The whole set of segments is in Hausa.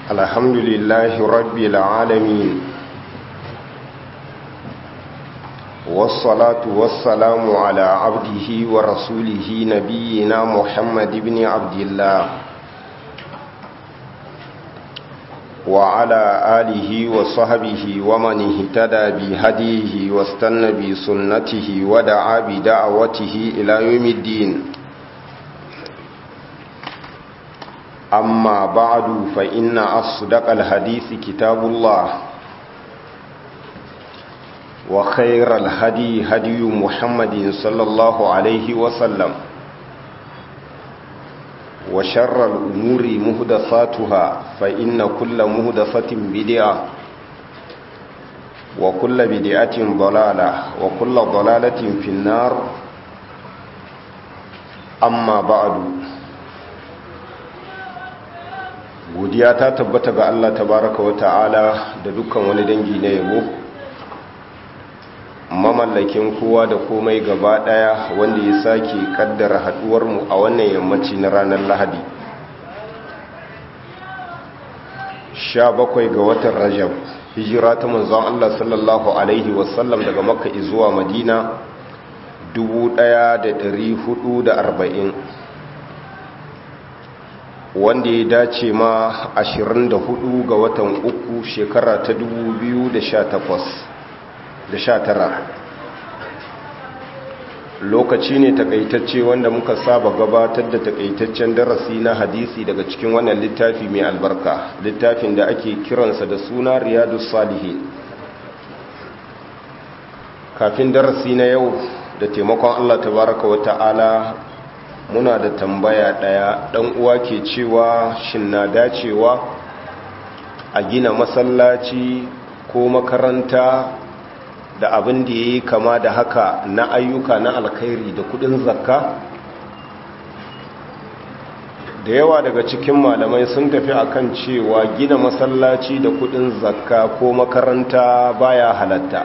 الحمد لله رب العالمين والصلاة والسلام على عبده ورسوله نبينا محمد بن عبد الله وعلى آله وصحبه ومن اهتدى بهديه واستنى بسنته ودعا بدعوته إلى يوم الدين أما بعد فإن أصدق الحديث كتاب الله وخير الهدي هدي محمد صلى الله عليه وسلم وشر الأمور مهدساتها فإن كل مهدسة بدعة وكل بدعة ضلالة وكل ضلالة في النار أما بعد godiya ta tabbata ga Allah tabaraka wa ta'ala da dukkan wani dangi na yabo mamallakin kowa da komai gaba daya wanda ya sake kaddara haduwar mu a wannan yammaci na ranar Lahadi 17 ga watan Rajab hijira ta manzon Allah sallallahu alaihi wasallam daga Makka zuwa Madina 1440 wanda ya dace ma 24 ga watan uku shekara ta 2019 lokaci ne takaitacce wanda muka saba gabatar da takaitaccen darasi na hadisi daga cikin wannan littafi mai albarka littafin da ake kiransa da suna riyadu salihin kafin darasi na yau da taimakon allah tabaraka wa ta'ala muna da tambaya ɗaya ɗan uwa ke cewa shin na dacewa a gina masallaci ko makaranta da abin da ya yi kama da haka na ayyuka na alkhairi da kudin zakka da yawa daga cikin malamai sun tafi akan cewa gina masallaci da kudin zakka ko makaranta baya halatta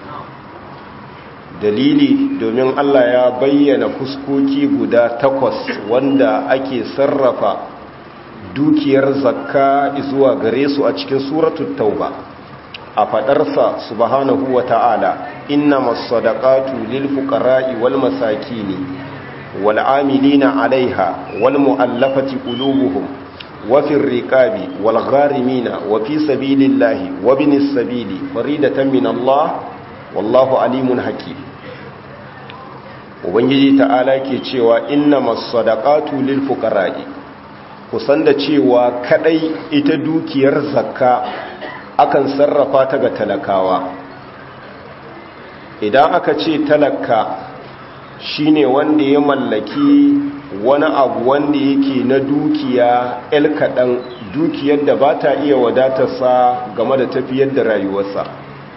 dalili domin Allah ya bayyana fuskoki guda takwas wanda ake sarrafa dukiyar zakka zuwa gare su a cikin suratul tauba a fadarsa subhanahu wa ta'ala innamas sadaqatu lil fuqara'i wal masakini wal amilina 'alayha wal mu'allafati qulubuhum wa fir riqabi wal gharimina wa fi sabilillahi wa binis sabili faridatan min Allah wallahu alimun hakim ubangiji ta'ala ke cewa inna masadaqatu lil fuqara'i kusan da cewa kadai ita dukiyar zakka akan sarrafa ta ga talakawa idan aka ce talaka shine wanda ya mallaki wani abu wanda yake na dukiya el kadan dukiyar da ba ta iya wadatarsa game da tafiyar da rayuwarsa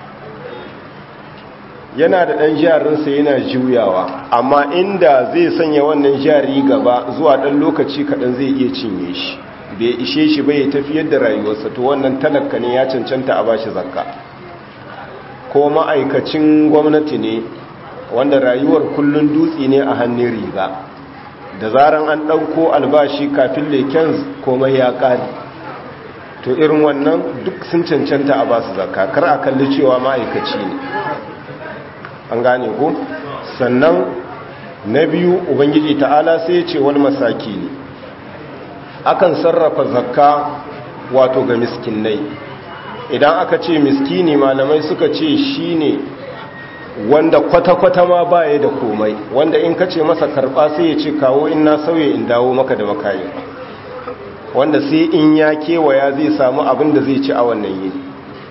yana da ɗan jarinsa yana juyawa amma inda zai sanya wannan jari gaba zuwa ɗan lokaci kaɗan zai iya cinye shi bai ishe shi bai tafiyar da rayuwarsa to wannan talaka ne ya cancanta a bashi zakka ko ma'aikacin gwamnati ne wanda rayuwar kullun dutse ne a hannun riga da zaran an ɗauko albashi kafin leken komai ya ƙari to irin wannan duk sun cancanta a basu zakka kar a kalli cewa ma'aikaci ne an gane ko sannan na biyu ubangiji ta'ala sai ya ce wani masaki ne akan sarrafa zakka wato ga miskinai idan aka ce miskini malamai suka ce shine wanda kwata-kwata ma baya da komai wanda in ka ce masa karba sai ya ce kawo in na sauye in dawo maka da makayi wanda sai in ya kewaya zai samu abin da zai ci a wannan yini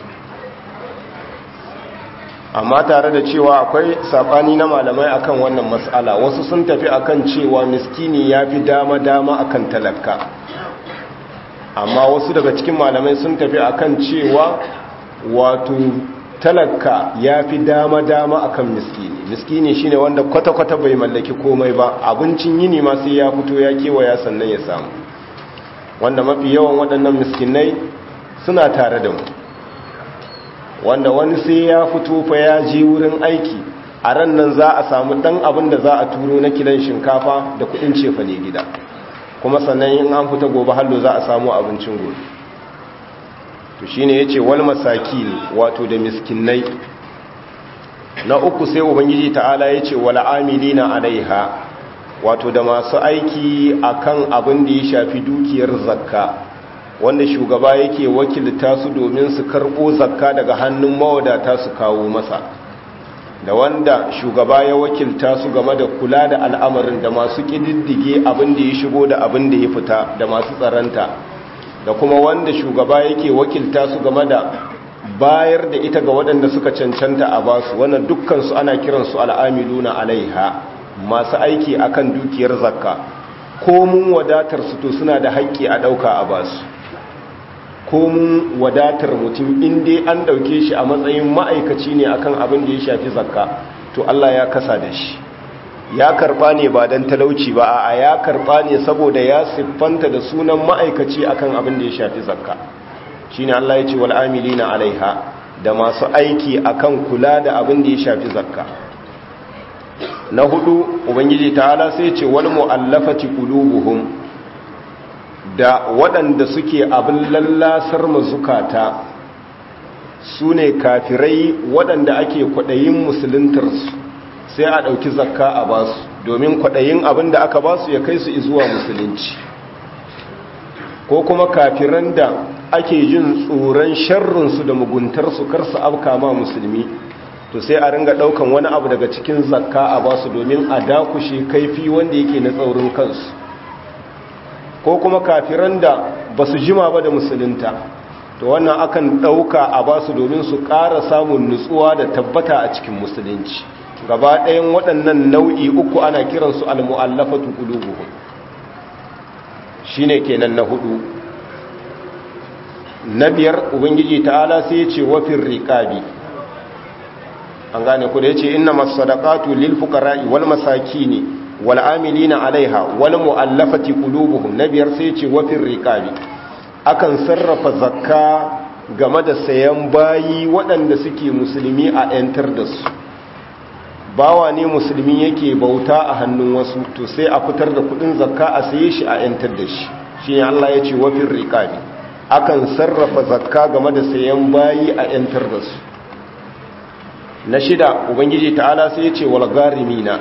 amma tare da cewa akwai sabani na malamai akan wannan matsala wasu sun tafi akan cewa miskini ya fi dama-dama akan talaka amma wasu daga cikin malamai sun tafi akan cewa wato talaka ya fi dama-dama akan miskini miskini shine wanda kwata-kwata bai mallaki komai ba abincin yini ma sai ya fito ya kewaya sannan ya samu wanda mafi yawan waɗannan miskinai suna tare da mu wanda wani sai ya fito fa ya je wurin aiki a ran nan za a samu dan abin da za a turo na kilan shinkafa da kudin cefa ne gida kuma sannan in an fita gobe hallo za a samu abincin gobe to shine yace wal masakin wato da miskinai na uku sai ubangiji ta'ala yace wal amilina alaiha wato da masu aiki akan abin da ya shafi dukiyar zakka wanda shugaba yake wakilta su domin su karbo zakka daga hannun mawadata su kawo masa da wanda shugaba ya wakilta su game da kula da al'amarin da masu ƙididdige abin da ya shigo da abin da ya fita da masu tsaranta da kuma wanda shugaba yake wakilta su game da bayar da ita ga waɗanda suka cancanta a basu wannan dukkansu ana kiransu al'amiluna alaiha masu aiki akan dukiyar zakka ko mun wadatar su to suna da haƙƙi a ɗauka a basu ko mun wadatar mutum inda an ɗauke shi a matsayin ma'aikaci ne akan abin da ya shafi zakka to Allah ya kasa da shi ya karɓa ne ba don talauci ba a ya karɓa ne saboda ya siffanta da sunan ma'aikaci akan abin da ya shafi zakka shine Allah ya ce wal amilina alaiha da masu aiki akan kula da abin da ya shafi zakka na hudu ubangiji ta'ala sai ce wal mu'allafati qulubuhum da waɗanda suke abin lallasar mazukata su ne kafirai waɗanda ake kwaɗayin musuluntarsu sai a ɗauki zakka a basu domin kwaɗayin abin da aka basu ya kai su zuwa musulunci ko kuma kafiran da ake jin tsoron sharrinsu da muguntarsu kar su afka ma musulmi to sai a ringa ɗaukan wani abu daga cikin zakka a basu domin a dakushe kaifi wanda yake na tsaurin kansu ko kuma kafiran da ba su jima ba da musulunta to wannan akan ɗauka a basu domin su ƙara samun nutsuwa da tabbata a cikin musulunci gaba ɗayan waɗannan nau'i uku ana kiransu al-mu'allafatu qulubuhum shine kenan na hudu na biyar ubangiji ta'ala sai ya ce wafin riqabi an gane ku da yace innamas sadaqatu lil fuqara'i wal masakini wal amilina alaiha wal mu'allafati qulubuhum na biyar sai ce wafin riqabi akan sarrafa zakka game da sayan bayi waɗanda suke musulmi a yantar da su bawa ne musulmi yake bauta a hannun wasu to sai a fitar da kudin zakka a saye shi a yantar da shi shine Allah ya ce wafin riqabi akan sarrafa zakka game da sayan bayi a yantar da su na shida ubangiji ta'ala sai ya ce wal garimina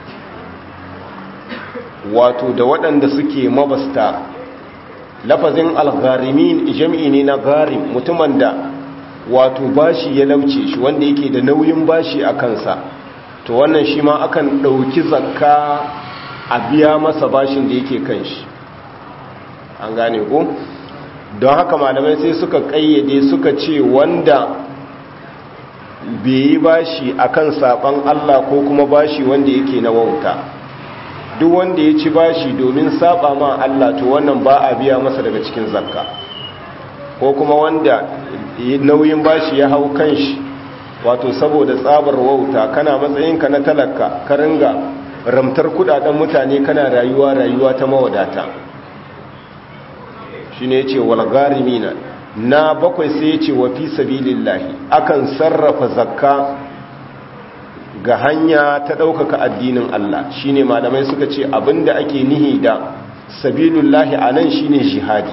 wato da waɗanda suke mabasta lafazin algharimin jam'i ne na garim mutumin da wato bashi ya lauce shi wanda yake da nauyin bashi a kansa to wannan shi ma akan ɗauki zakka a biya masa bashin da yake kan shi an gane ko don haka malamai sai suka ƙayyade suka ce wanda bai yi bashi akan saban Allah ko kuma bashi wanda yake na wauta duk wanda ya ci bashi domin saba ma Allah to wannan ba a biya masa daga cikin zakka ko kuma wanda nauyin bashi ya hau kanshi wato saboda tsabar wauta kana matsayinka na talaka ka ringa ramtar kudaden mutane kana rayuwa rayuwa ta mawadata shine yace wal gharimina na bakwai sai yace wa fi sabilillahi akan sarrafa zakka ga hanya ta ɗaukaka addinin Allah shine malamai suka ce abinda ake nihi da sabilullahi a nan shine jihadi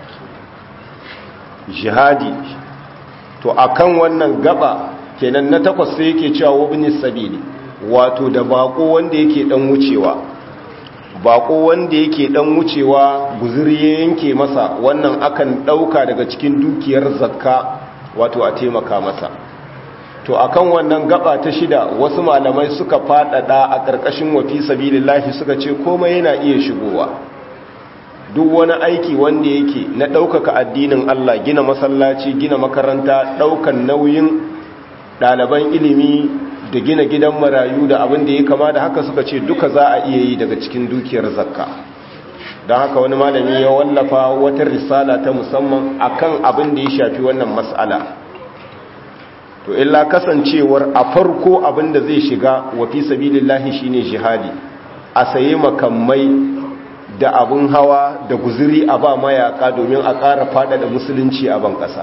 jihadi to akan wannan gaba kenan na takwas sai yake cewa wabni sabili wato da bako wanda yake dan wucewa bako wanda yake dan wucewa guzuri ya yanke masa wannan akan ɗauka daga cikin dukiyar zakka wato a taimaka masa to akan wannan gaba ta shida wasu malamai suka fadada a ƙarƙashin wafi sabilillahi suka ce komai yana iya shigowa duk wani aiki wanda yake na ɗaukaka addinin Allah gina masallaci gina makaranta ɗaukan nauyin ɗaliban ilimi da gina gidan marayu da abin da ya kama da haka suka ce duka za a iya yi daga cikin dukiyar zakka don haka wani malami ya wallafa wata risala ta musamman akan abin da ya shafi wannan mas'ala to illa kasancewar a farko abin da zai shiga wa fi sabilillahi shine jihadi a saye makamai da abin hawa da guzuri a ba mayaka domin a ƙara faɗaɗa musulunci a ban ƙasa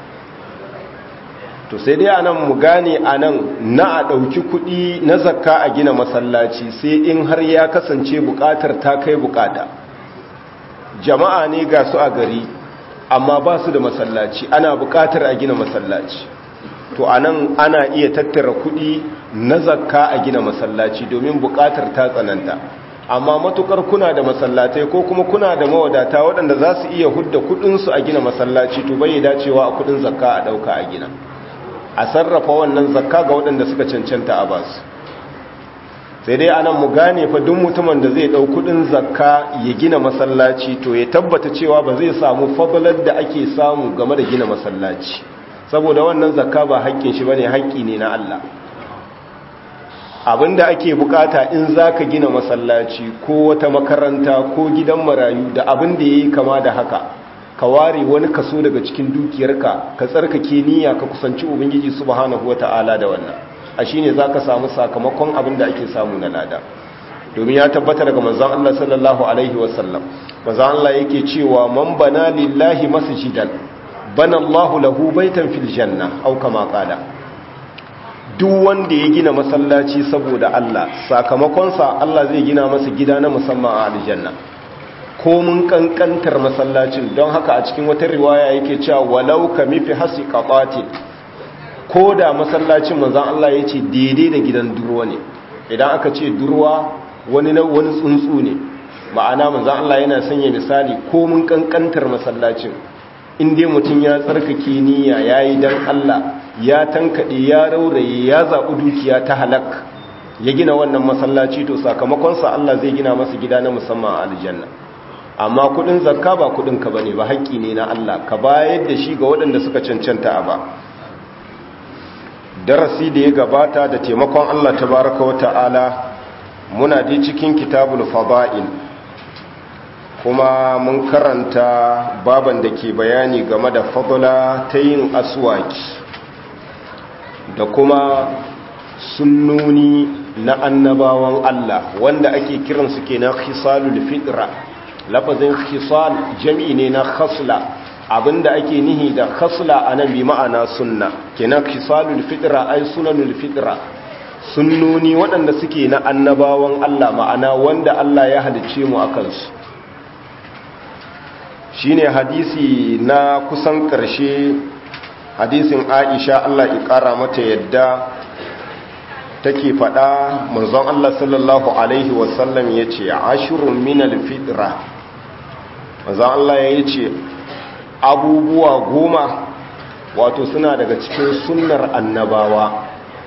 to sai dai anan mu gane anan na a ɗauki kuɗi na zakka a gina masallaci sai in har ya kasance buƙatar ta kai buƙata jama'a ne ga su a gari amma ba su da masallaci ana buƙatar a gina masallaci to anan ana iya tattara kuɗi na zakka a gina masallaci domin buƙatar ta tsananta amma matukar kuna da masallatai ko kuma kuna da mawadata waɗanda za su iya hudda kuɗinsu a gina masallaci to bai dacewa a kuɗin zakka a ɗauka a gina a sarrafa wannan zakka ga waɗanda suka cancanta a basu sai dai anan mu gane fa duk mutumin da zai ɗau kuɗin zakka ya gina masallaci to ya tabbata cewa ba zai samu fadalar da ake samu game da gina masallaci saboda wannan zakka ba haƙƙin shi bane haƙƙi ne na Allah abinda ake bukata in zaka gina masallaci ko wata makaranta ko gidan marayu da abin da yayi kama da haka ka ware wani kaso daga cikin dukiyarka ka tsarkake niyya ka kusanci ubangiji subhanahu wataala da wannan a shine zaka samu sakamakon abin da ake samu na lada domin ya tabbata daga manzon Allah sallallahu alaihi wasallam manzon Allah yake cewa man bana lillahi masjidan bana Allahu lahu baitan fil janna au kama qala duk wanda ya gina masallaci saboda Allah sakamakonsa Allah zai gina masa gida na musamman a aljanna ko mun kankantar masallacin don haka a cikin wata riwaya yake cewa walau ka mifi hasi qabatin ko da masallacin manzon Allah yace daidai da gidan durwa ne idan aka ce durwa wani na wani tsuntsu ne ma'ana manzon Allah yana sanya misali ko mun kankantar masallacin in dai mutum ya tsarkake niyya yayi dan Allah ya tankaɗe ya rauraye ya zaɓi dukiya ta halak ya gina wannan masallaci to sakamakonsa Allah zai gina masa gida na musamman a aljanna amma kudin zakka ba kudin ka bane ba haƙƙi ne na Allah ka bayar da shi ga waɗanda suka cancanta a ba darasi da ya gabata da taimakon Allah tabaraka wa ta'ala muna dai cikin kitabul fada'il kuma mun karanta baban da ke bayani game da fadla ta yin aswaki da kuma sunnoni na annabawan Allah wanda ake kiransu kenan khisalul fitra lafazin khisal jami'i ne na khasla abinda ake nihi da khasla anan bi ma'ana sunna kenan khisalul fitra ay sunanul fitra sunnoni waɗanda suke na annabawan Allah ma'ana wanda Allah ya halice mu akan su shine hadisi na kusan ƙarshe hadisin aisha Allah ya ƙara mata yadda take faɗa manzon Allah sallallahu alaihi wasallam ya ce ashirun minal fitra manzon Allah ya ce abubuwa goma wato suna daga cikin sunnar annabawa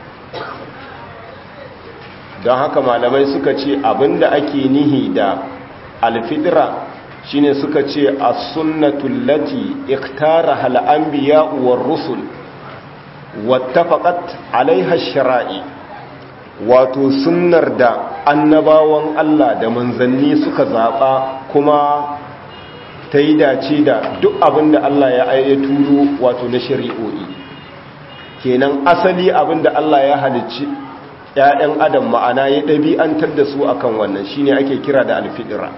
don haka malamai suka ce abinda ake nihi da alfitra shine suka ce as-sunnatul lati ikhtaraha al-anbiya war rusul wattafaqat alaiha ash-shara'i wato sunnar da annabawan Allah da manzanni suka zaba kuma ta yi dace da duk abinda Allah ya ya turo wato na shari'o'i kenan asali abinda Allah ya halicci ‘ya'yan adam ma'ana ya ɗabi'antar da su akan wannan shine ake kira da alfidira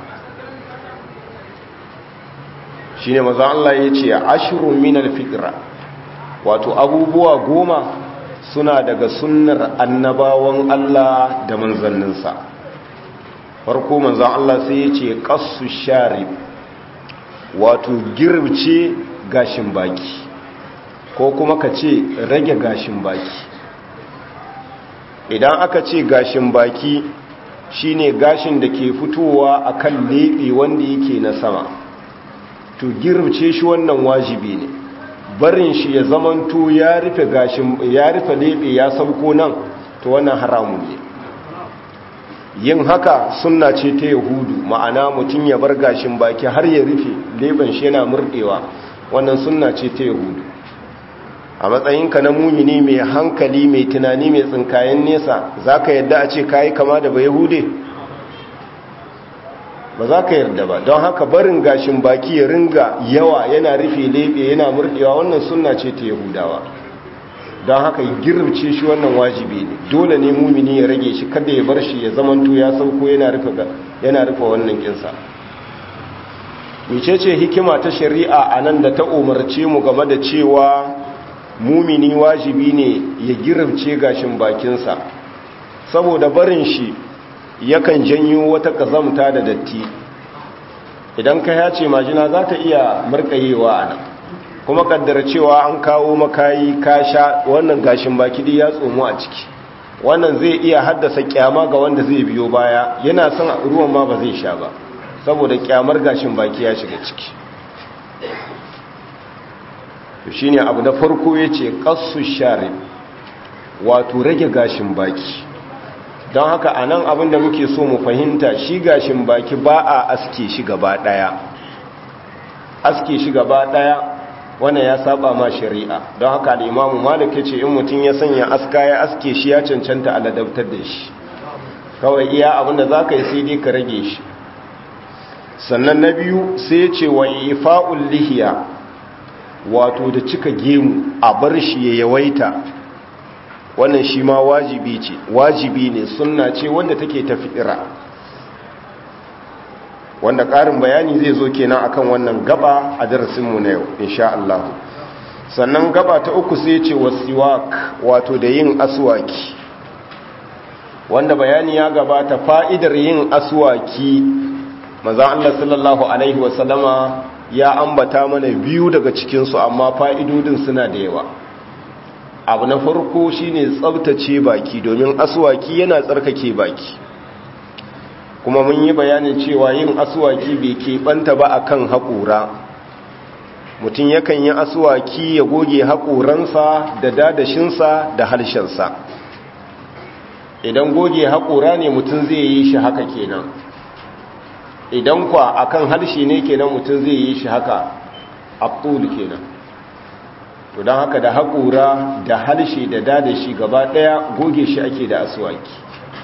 shi ne maza Allah ya ce ashirun minal fitra wato abubuwa goma suna daga sunnar annabawan Allah da manzanninsa farko manzan Allah sai ya ce ƙasu shari wato girbce gashin baki ko kuma ka ce rage gashin baki idan aka ce gashin baki shine gashin da ke fitowa akan leɓe wanda yake na sama to girce shi wannan wajibi ne barin shi ya zamanto ya rufe gashin ya rufe lebe ya sauko nan to wannan haramun ne yin haka sunna ce ta yahudu ma'ana mutum ya bar gashin baki har ya rufe leben shi yana murdewa wannan sunna ce ta yahudu a matsayinka na mumini mai hankali mai tunani mai tsinkayen nesa zaka yadda a ce kayi kama da ba yahude ba za ka yarda ba don haka barin gashin baki ya ringa yawa yana rufe lebe yana murdewa wannan sunna ce ta yahudawa don haka girce shi wannan wajibi ne dole ne mumini ya rage shi kada ya bar shi ya zamanto ya sauko yana rufe yana rufe wannan kinsa mecece hikima ta shari'a a nan da ta umarce mu game da cewa mumini wajibi ne ya girce gashin bakinsa saboda barin shi yakan janyo wata kazamta da datti idan ka yace majina za ta iya markayewa a nan kuma kaddara cewa an kawo makayi ka sha wannan gashin baki dai ya tsomo a ciki wannan zai iya haddasa kyama ga wanda zai biyo baya yana son ruwan ma ba zai sha ba saboda kyamar gashin baki ya shiga ciki to shine abu na farko yace qassu sharib wato rage gashin baki don haka anan abin da muke so mu fahimta shi gashin baki ba a aske shi gaba daya aske shi gaba daya wannan ya saba ma shari'a don haka da imamu malik yace in mutum ya sanya aska ya aske shi ya cancanta a ladabtar da shi kawai iya abin da zaka yi sai dai ka rage shi sannan na biyu sai ya ce wa ifa'ul lihiya wato da cika gemu a bar shi ya yawaita wannan shi ma wajibi ce wajibi ne sunna ce wanda take tafira wanda ƙarin bayani zai zo kenan akan wannan gaba a darasinmu na yau insha Allah sannan gaba ta uku sai ce wasiwak wato da yin aswaki wanda bayani ya gabata fa'idar yin aswaki maza Allah sallallahu alaihi wasallama ya ambata mana biyu daga cikinsu amma fa'idodin suna da yawa abu na farko shine tsabtace baki domin aswaki yana tsarkake baki kuma mun yi bayanin cewa yin aswaki bai keɓanta ba akan haƙura mutum yakan yi aswaki ya goge haƙoransa da dadashinsa da harshensa idan goge haƙora ne mutum zai yi shi haka kenan idan kwa akan harshe ne kenan mutum zai yi shi haka abdul kenan to don haka da haƙura da harshe da dadashi gaba ɗaya goge shi ake da aswaki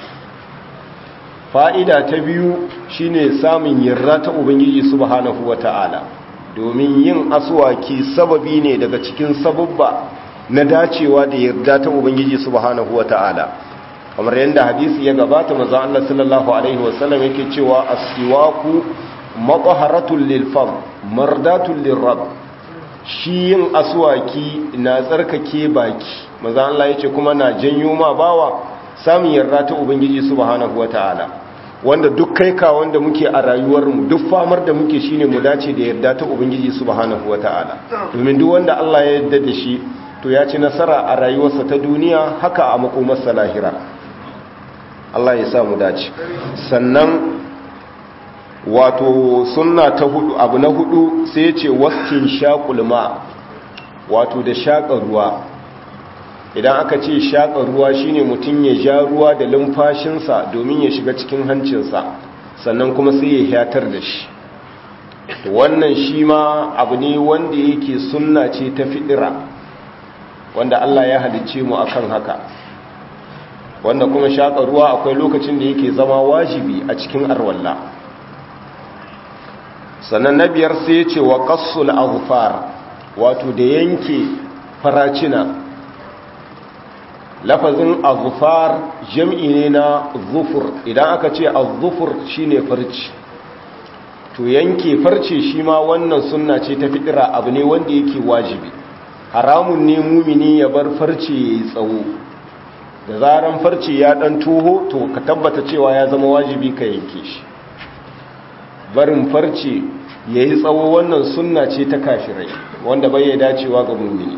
fa'ida ta biyu shine samun yarda ta ubangiji subhanahu wata'ala domin yin aswaki sababi ne daga cikin sababba na dacewa da yarda ta ubangiji subhanahu wata'ala kamar yadda hadisi ya gabata maza Allah sallallahu alaihi wasallam yake cewa as-siwaku mataharatul lil fam mardatul lirab shi yin aswaki na tsarkake baki maza Allah yace kuma na janyo ma bawa samun yarda ta ubangiji subhanahu wataala wanda duk kai ka wanda muke a rayuwar mu duk famar da muke shine mu dace da yarda ta ubangiji subhanahu wataala domin duk wanda Allah ya yarda da shi to ya ci nasara a rayuwarsa ta duniya haka a makomarsa lahira Allah ya sa mu dace sannan wato sunna ta hudu abu na hudu sai ya ce waskin shaƙulma wato da shaƙa ruwa idan aka ce shaƙa ruwa shine mutum ya ja ruwa da lumfashinsa domin ya shiga cikin hancinsa sannan kuma sai ya hatar da shi wannan shi ma abu ne wanda yake sunna ce ta fiɗira wanda Allah ya halicce mu akan haka wanda kuma shaƙa ruwa akwai lokacin da yake zama wajibi a cikin arwalla sannan na biyar sai ya ce wa ƙassul azfar wato da yanke faracina lafazin azfar jam'i ne na zufur idan aka ce azufur shine farci to yanke farce shi ma wannan sunna ce ta fitira abu ne wanda yake wajibi haramun ne mumini ya bar farce ya yi tsawo da zaran farce ya dan toho to ka tabbata cewa ya zama wajibi ka yanke shi barin farce ya yi tsawo wannan sunna ce ta kafirai wanda bai ya dacewa ga mumini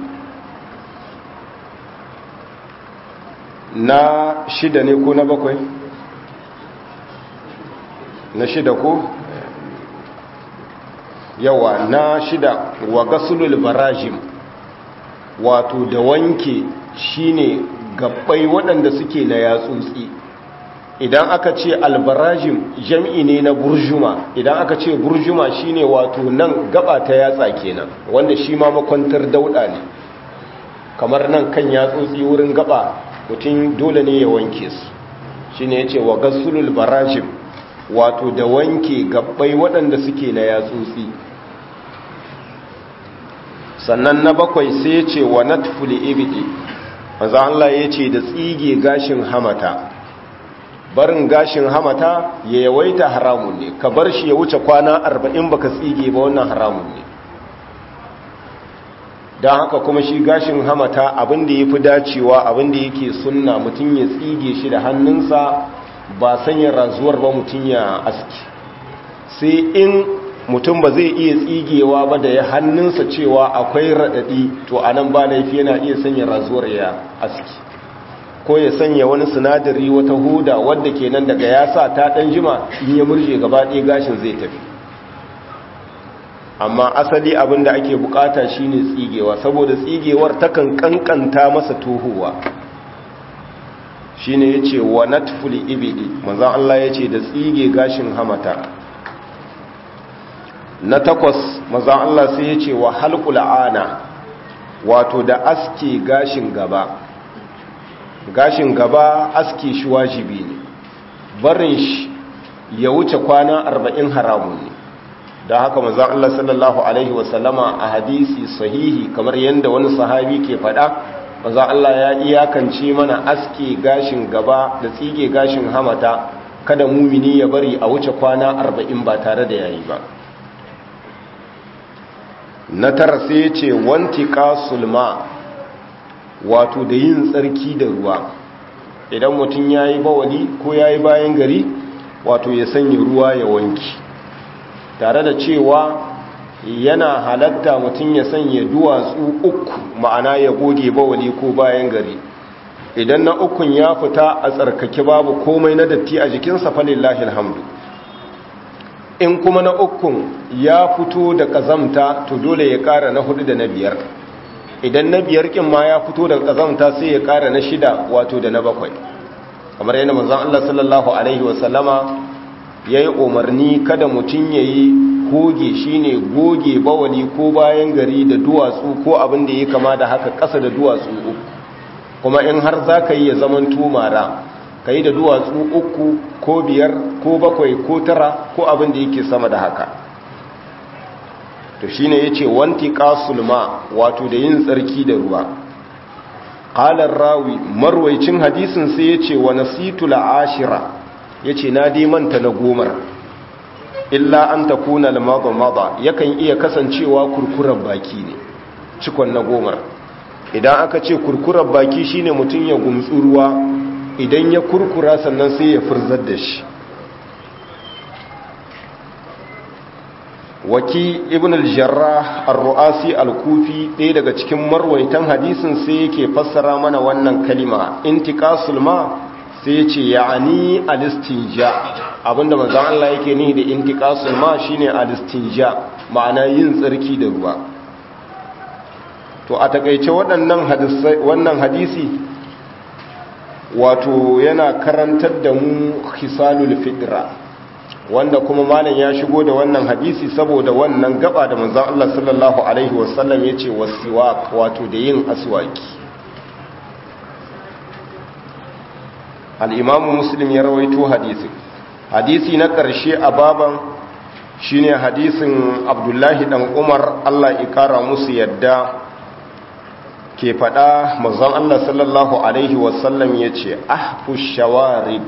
na shida ne ko na bakwai na shida ko yawa na shida wa gasulul barajim wato da wanke shine gabbai waɗanda suke na yatsotsi idan aka ce albarajim jam'i ne na burjuma idan aka ce burjuma shine wato nan gaba ta yatsa kenan wanda shi ma makwantar dauda ne kamar nan kan yatsotsi wurin gaba mutum dole ne ya wanke su shine yace wa gasulul barajim wato da wanke gabbai waɗanda suke na yatsotsi sannan na bakwai sai ce wa natful ibidi maza Allah ya ce da tsige gashin hamata barin gashin hamata ya yawaita haramun ne ka bar shi ya wuce kwana arba'in baka tsige ba wannan haramun ne don haka kuma shi gashin hamata abinda ya fi dacewa abinda yake sunna mutum ya tsige shi da hannunsa ba sanya razuwar ba mutum ya aski sai in mutum ba zai iya tsigewa ba da ya hannunsa cewa akwai raɗaɗi to a nan ba laifi yana iya sanya razuwar ya aski ko ya sanya wani sinadari wata huda wadda ke nan daga ya sa ta ɗan jima in ya murje gaba ɗaya gashin zai tafi amma asali abin da ake bukata shine tsigewa saboda tsigewar takan kankanta masa tohuwa shine yace wa natful ibidi manzon Allah yace da tsige gashin hamata na takwas manzon Allah sai yace wa halqul ana wato da aske gashin gaba gashin gaba aske shi wajibi ne barin shi ya wuce kwana 40 haramun ne da haka manzon Allah sallallahu alaihi wasallama a hadisi sahihi kamar yadda wani sahabi ke faɗa manzon Allah ya iyakance mana aske gashin gaba da tsige gashin hamata kada mumini ya bari a wuce kwana arba'in ba tare da yayi ba na tara sai ya ce wanti sulma wato da yin tsarki da ruwa idan mutum ya yi bawali ko ya yi bayan gari wato ya sanya ruwa ya wanki tare da cewa yana halatta mutum ya sanya duwatsu uku ma'ana ya goge bawali ko bayan gari idan na ukun ya fita a tsarkake babu komai na datti a jikinsa falillahi alhamdu in kuma na ukun ya fito da kazamta to dole ya kara na hudu da na biyar idan na biyar kin ma ya fito da kazamta sai ya kara na shida wato da na bakwai kamar yana manzon Allah sallallahu alaihi wasallama ya yi umarni kada mutum ya yi goge shine goge bawali ko bayan gari da duwatsu ko abin da ya kama da haka ƙasa da duwatsu uku kuma in har za ka yi ya zaman tumara ka yi da duwatsu uku ko biyar ko bakwai ko tara ko abin da yake sama da haka to shine ya ce wanti kasulma wato da yin tsarki da ruwa ƙalar rawi marwaicin hadisin sai ya ce wa nasitu la'ashira ya ce na manta na gomar illa an ta kuna lamaba yakan iya kasancewa kurkuren baki ne cikon na gomar idan aka ce kurkuren baki shine mutum ya gumtsu ruwa idan ya kurkura sannan sai ya furzar da shi waki ibn al-jarrah ar-ru'asi al-kufi ɗaya daga cikin marwaitan hadisin sai yake fassara mana wannan kalima intiqasul ma sai ce ya'ani alistinja abinda manzon Allah yake nihi da intiqasul ma shine alistinja ma'ana yin tsarki da ruwa to a takeice waɗannan hadisi wannan hadisi wato yana karantar da mu khisalul fitra wanda kuma malam ya shigo da wannan hadisi saboda wannan gaba da manzon Allah sallallahu alaihi wasallam yace wasiwak wato da yin aswaki al'imamu muslim ya rawaito hadisi hadisi na ƙarshe a baban shine hadisin abdullahi ɗan umar allah ikara musu yadda ke faɗa mazan allah sallallahu alaihi wasallam ya ce ahfu shawari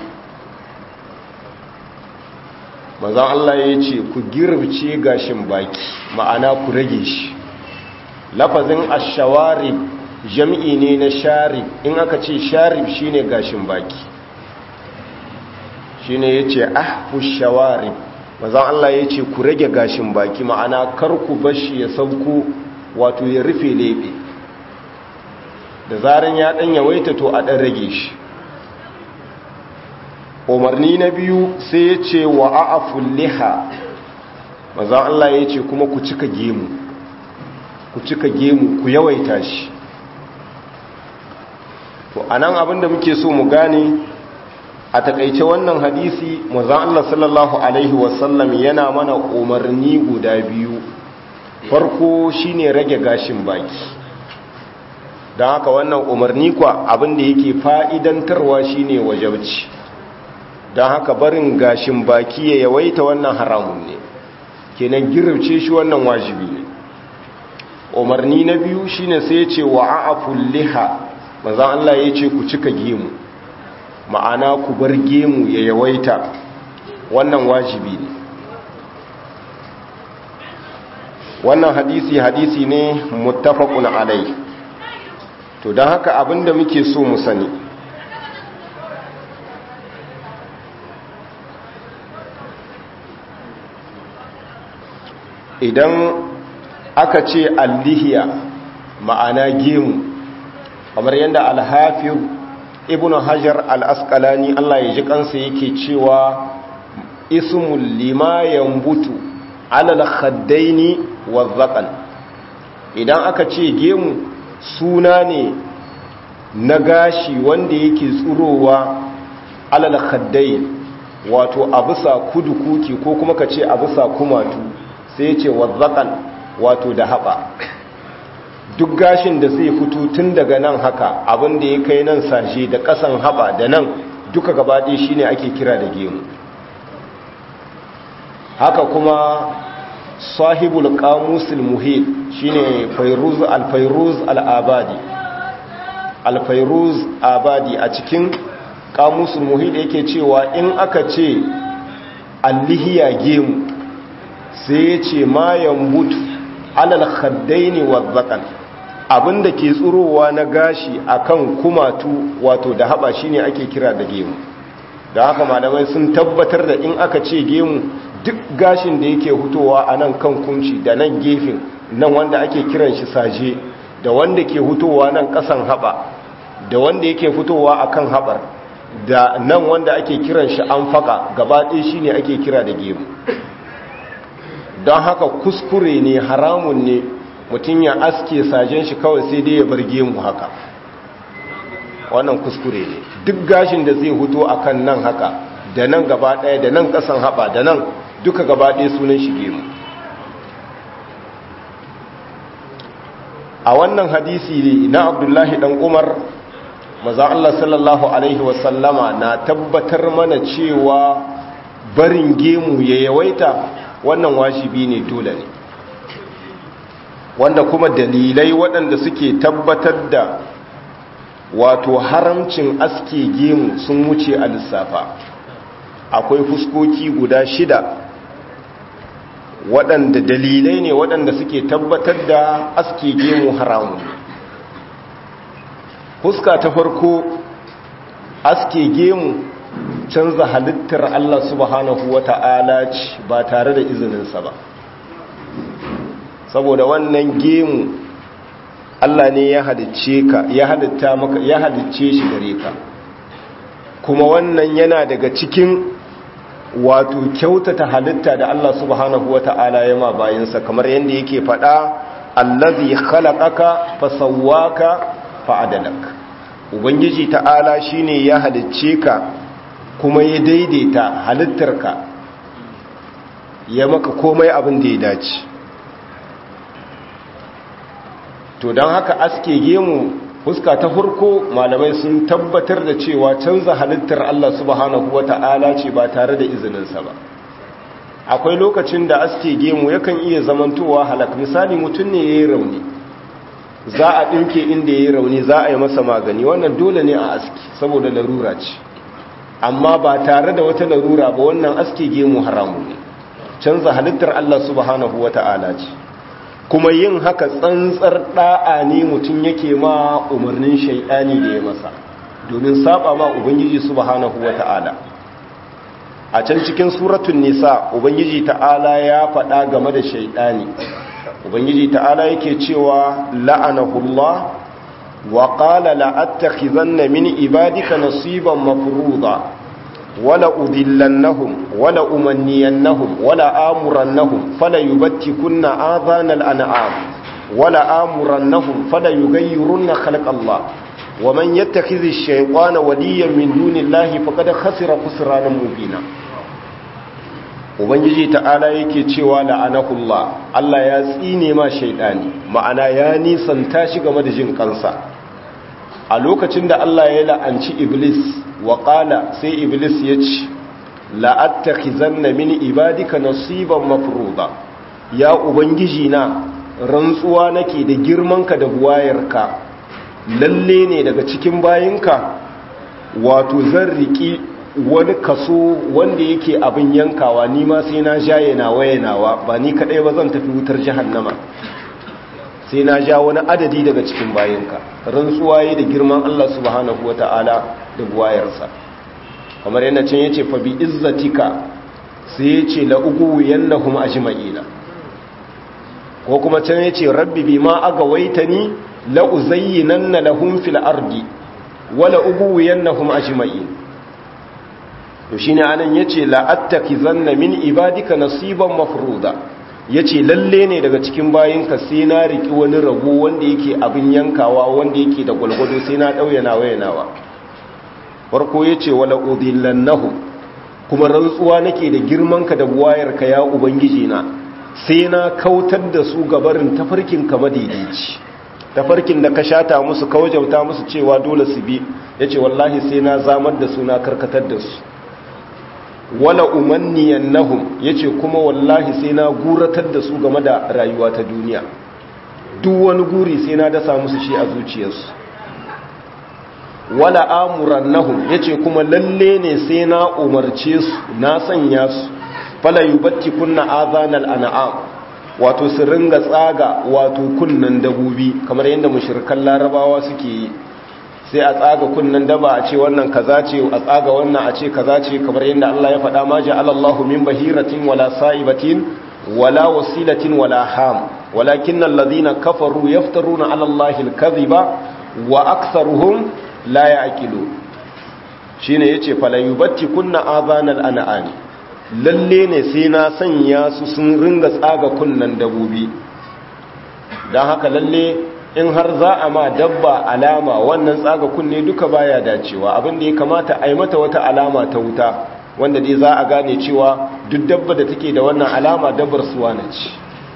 mazan allah ya ce ku girbce gashin baki ma'ana ku rage shi lafazin ashawari jam'i ne na sharif in aka ce sharif shine gashin baki shi ne ya ce ahfu shawari mazan Allah ya ce ku rage gashin baki ma'ana kar ku bashi ya sauko wato ya rufe lebe da zaran ya dan yawaita to a dan rage shi umarni na biyu sai ya ce wa a'aful liha mazan Allah ya ce kuma ku cika gemu ku cika gemu ku yawaita shi to anan abinda muke so mu gane a takaice wannan hadisi manzon Allah sallallahu alaihi wasallam yana mana umarni guda biyu farko shine rage gashin baki don haka wannan umarni kwa abinda yake fa'idantarwa shine wajabci don haka barin gashin baki ya yawaita wannan haramun ne kenan girce shi wannan wajibi ne umarni na biyu shine sai ya ce wa a'aful liha manzon Allah ya ce ku cika gemu ma'ana ku bar gemu ya yawaita wannan wajibi ne wannan hadisi hadisi ne muttafaqun alai to don haka abinda muke so mu sani idan aka ce allihiya ma'ana gemu kamar yadda alhafir ibn hajar al-asqalani Allah ya ji kansa yake cewa ismul lima yambutu alal khaddaini wazzaqan idan aka ce gemu suna ne na gashi wanda yake tsurowa alal khaddain wato a bisa kudu kuki ko kuma ka ce a bisa kumatu sai ce wazzaqan wato da haba duk gashin da zai fito tun daga nan haka abin da ya kai nan sashe da kasan haba da nan duka gabaɗe shine ake kira da gemu haka kuma sahibul qamusil muhit shine fayruz al-fayruz al-abadi al-fayruz abadi a cikin qamusul muhit yake cewa in aka ce allihiya gemu sai ya ce ma yambutu alal khaddaini wazzaqan abinda ke tsurowa na gashi akan kumatu wato da haba shine ake kira da gemu da haka malamai sun tabbatar da in aka ce gemu duk gashin da yake hutowa a nan kan kunci da nan gefen nan wanda ake kiran shi saje da wanda ke hutowa nan kasan haba da wanda yake fitowa akan habar da nan wanda ake kiran shi an faka gaba ɗaya shine ake kira da gemu don haka kuskure ne haramun ne mutum ya aske sajen shi kawai sai dai ya bar gemu haka wannan kuskure ne duk gashin da zai huto akan nan haka da nan gaba ɗaya da nan ƙasan haɓa da nan duka gaba ɗaya sunan shi gemu a wannan hadisi ne na abdullahi ɗan umar maza Allah sallallahu Alaihi wasallama na tabbatar mana cewa barin gemu ya yawaita wannan wajibi ne dole ne wanda kuma dalilai waɗanda suke tabbatar da wato haramcin aske gemu sun wuce a lissafa akwai fuskoki guda shida waɗanda dalilai ne waɗanda suke tabbatar da aske gemu haramun fuska ta farko aske gemu canza halittar Allah subhanahu wa ta'ala ce ba tare da izininsa ba saboda wannan gemu Allah ne ya halicce ka ya halitta maka ya halicce shi gare ka kuma wannan yana daga cikin wato kyautata halitta da Allah subhanahu wa ta'ala ya ma bayansa kamar yadda yake faɗa allazi khalaqaka fasawwaka fa'adalak ubangiji ta'ala shine ya halicce ka kuma ya daidaita halittarka ya maka komai abin da ya dace to don haka aske gemu fuska ta farko malamai sun tabbatar da cewa canza halittar Allah subhanahu wata'ala ce ba tare da izininsa ba akwai lokacin da aske gemu yakan iya zamantowa halak misali mutum ne ya yi rauni za a ɗinke inda ya yi rauni za a yi masa magani wannan dole ne a aski saboda larura ce amma ba tare da wata larura ba wannan aske gemu haramu ne canza halittar Allah subhanahu wata'ala ce kuma yin haka tsantsar da'a ne mutum yake ma umarnin shaidani da ya masa domin saba ma ubangiji subhanahu wata'ala a can cikin suratun nisa ubangiji ta'ala ya faɗa game da shaidani ubangiji ta'ala yake cewa la'anahullah wa qala la'attakhizanna min ibadika nasiban mafruḍa wala udillannahum wala umanniyannahum wala amurannahum fala yubattikunna adhanal an'am wala amurannahum fala yughayyirunna khalqallah ومن يتخذ الشيطان وليا من دون الله فقد خسر خسرانا مبينا ubangiji ta'ala yake cewa la'anahullah Allah ya tsine ma shaidani ma'ana ya nisanta shi game da jin kansa a lokacin da Allah ya la'anci iblis wa qala sai iblis ya ce la'attakhizanna min ibadika nasiban mafruḍa ya ubangiji na rantsuwa nake da girmanka da buwayarka lalle ne daga cikin bayinka wato zan riki wani kaso wanda yake abin yankawa ni ma sai na jaye nawa nawa ba ni kadai ba zan tafi wutar jahannama sai na ja wani adadi daga cikin bayinka rantsuwa yi da girman Allah subhanahu wata'ala da buwayarsa kamar yana can yace fa bi izzatika sai yace la ugu yannahum ajma'ina ko kuma can yace rabbi bima agawaitani la uzayyinanna lahum fil ardi wala ubuyannahum ajma'in to shine anan yace la attakizanna min ibadika nasiban mafruda yace lalle ne daga cikin bayinka sai na riki wani rago wanda yake abin yankawa wanda yake da gulgudu sai na dauyana wayanawa farko yace wala udillannahum kuma rantsuwa nake da girmanka da buwayarka ya ubangiji na sai na kautar da su gabarin tafarkin ka madaidaici tafarkin da ka shata musu ka wajauta musu cewa dole su bi yace wallahi sai na zamar da su na karkatar da su wala umanniyannahum yace kuma wallahi sai na guratar da su game da rayuwa ta duniya duk wani guri sai na dasa musu shi a zuciyarsu wala amurannahum yace kuma lalle ne sai na umarce su na sanya su fala yubatti kunna azanal an'am wato su ringa tsaga wato kunnan dabobi kamar yadda mushrikan larabawa suke yi sai a tsaga kunnan daba a ce wannan kaza ce a tsaga wannan a ce kaza ce kamar yadda Allah ya faɗa ma ja'ala Allahu min bahiratin wala sa'ibatin wala wasilatin wala ham walakin alladhina kafaru yaftaruna 'ala Allahi al-kadhiba wa aktharuhum la ya'qilu shine yace fala yubatti kunna azanal an'ami lalle ne sai na sanya su sun ringa tsaga kunnan dabobi dan haka lalle in har za a ma dabba alama wannan tsaga kunne duka baya dacewa abin da ya kamata a yi mata wata alama ta wuta wanda dai za a gane cewa duk dabba da take da wannan alama dabbar suwana ce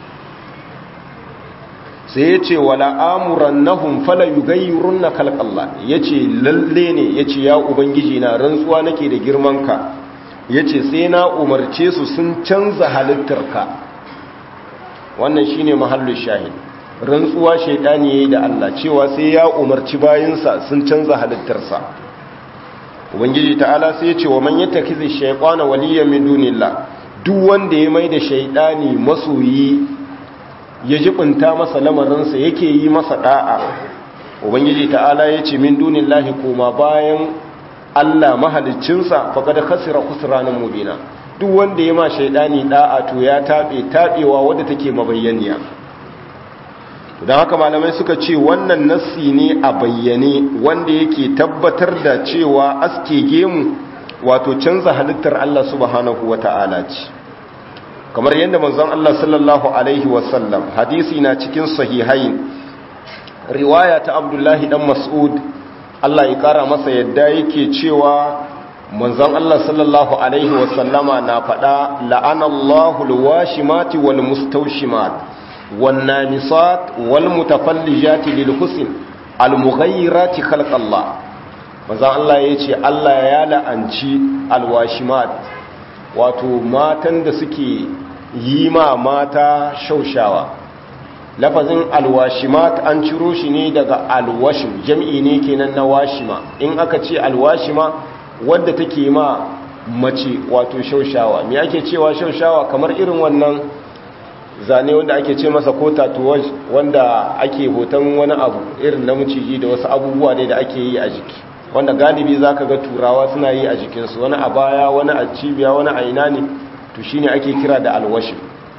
sai ya ce wala amuran nahun fala yugayyurun na kalkalla ya ce lalle ne ya ce ya ubangiji na rantsuwa nake da girmanka ya ce sai na umarce su sun canza halittarka wannan shine mahallin shahid rantsuwa shaidani yayi da Allah cewa sai ya umarci bayinsa sun canza halittarsa ubangiji ta'ala sai ya ce wa man yattakizi shaytana waliyan min dunillah duk wanda ya mai da shaidani masoyi ya jibinta masa lamarinsa yake yi masa da'a ubangiji ta'ala ya ce min dunillahi koma bayan Allah mahaliccinsa faqad khasira khusranan mubina duk wanda ya ma shaidani da'a to ya tabe tabewa wadda take mabayyaniya don haka malamai suka ce wannan nassi ne a bayyane wanda yake tabbatar da cewa aske gemu wato canza halittar Allah subhanahu wa ta'ala ce kamar yadda manzon Allah sallallahu alaihi wasallam hadisi na cikin sahihain riwaya ta abdullahi dan mas'ud Allah ya kara masa yadda yake cewa manzon Allah sallallahu alaihi wasallama na faɗa la'anallahu alwashimati wal mustawshimat والنامصات والمتفلجات للحسن المغيرات خلق الله manzon Allah ya ce Allah ya la'anci alwashimat wato matan da suke yi ma mata shaushawa lafazin alwashimat an ciro shi ne daga alwashim jam'i ne kenan na washima in aka ce alwashima wadda take ma mace wato shaushawa me ake cewa shaushawa kamar irin wannan zane wanda ake ce masa ko tatuwaj wanda ake hoton wani abu irin na maciji da wasu abubuwa ne da ake yi a jiki wanda galibi za ka ga turawa suna yi a jikinsu wani a baya wani a cibiya wani a ina ne to shi ne ake kira da alwashi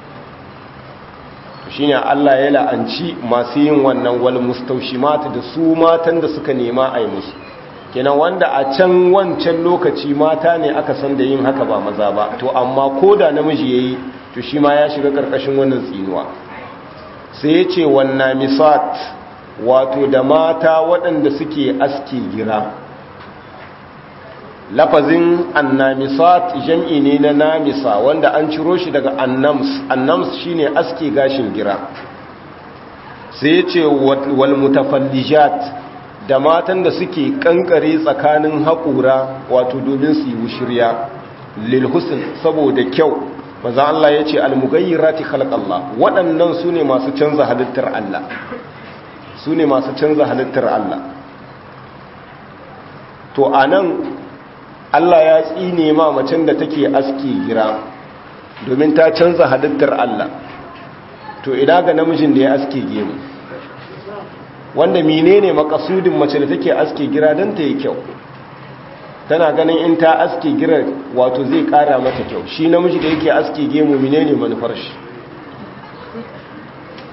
to shi ne allah ya la'anci masu yin wannan wal mata da su matan da suka nema a yi musu kenan wanda a can wancan lokaci mata ne aka san da yin haka ba maza ba to amma ko da namiji ya yi to shi ma ya shiga karkashin wannan tsinuwa sai ya ce wannan misat wato da mata waɗanda suke aski gira lafazin annamisat jam'i ne na namisa wanda an ciro shi daga annams annams shine aski gashin gira sai ya ce wal mutafallijat da matan da suke kankare tsakanin haƙura wato domin su yi wushirya lil husn saboda kyau maza Allah ya ce almugayyirati khalqallah waɗannan su ne masu canza halittar Allah su ne masu canza halittar Allah to anan Allah ya tsine ma macen da take aski gira domin ta canza halittar Allah to ina ga namijin da ya aski gemu wanda menene makasudin mace da take aski gira don ta yi kyau tana ganin in ta aske girar wato zai kara mata kyau shi namiji da yake aske gemu menene manufar shi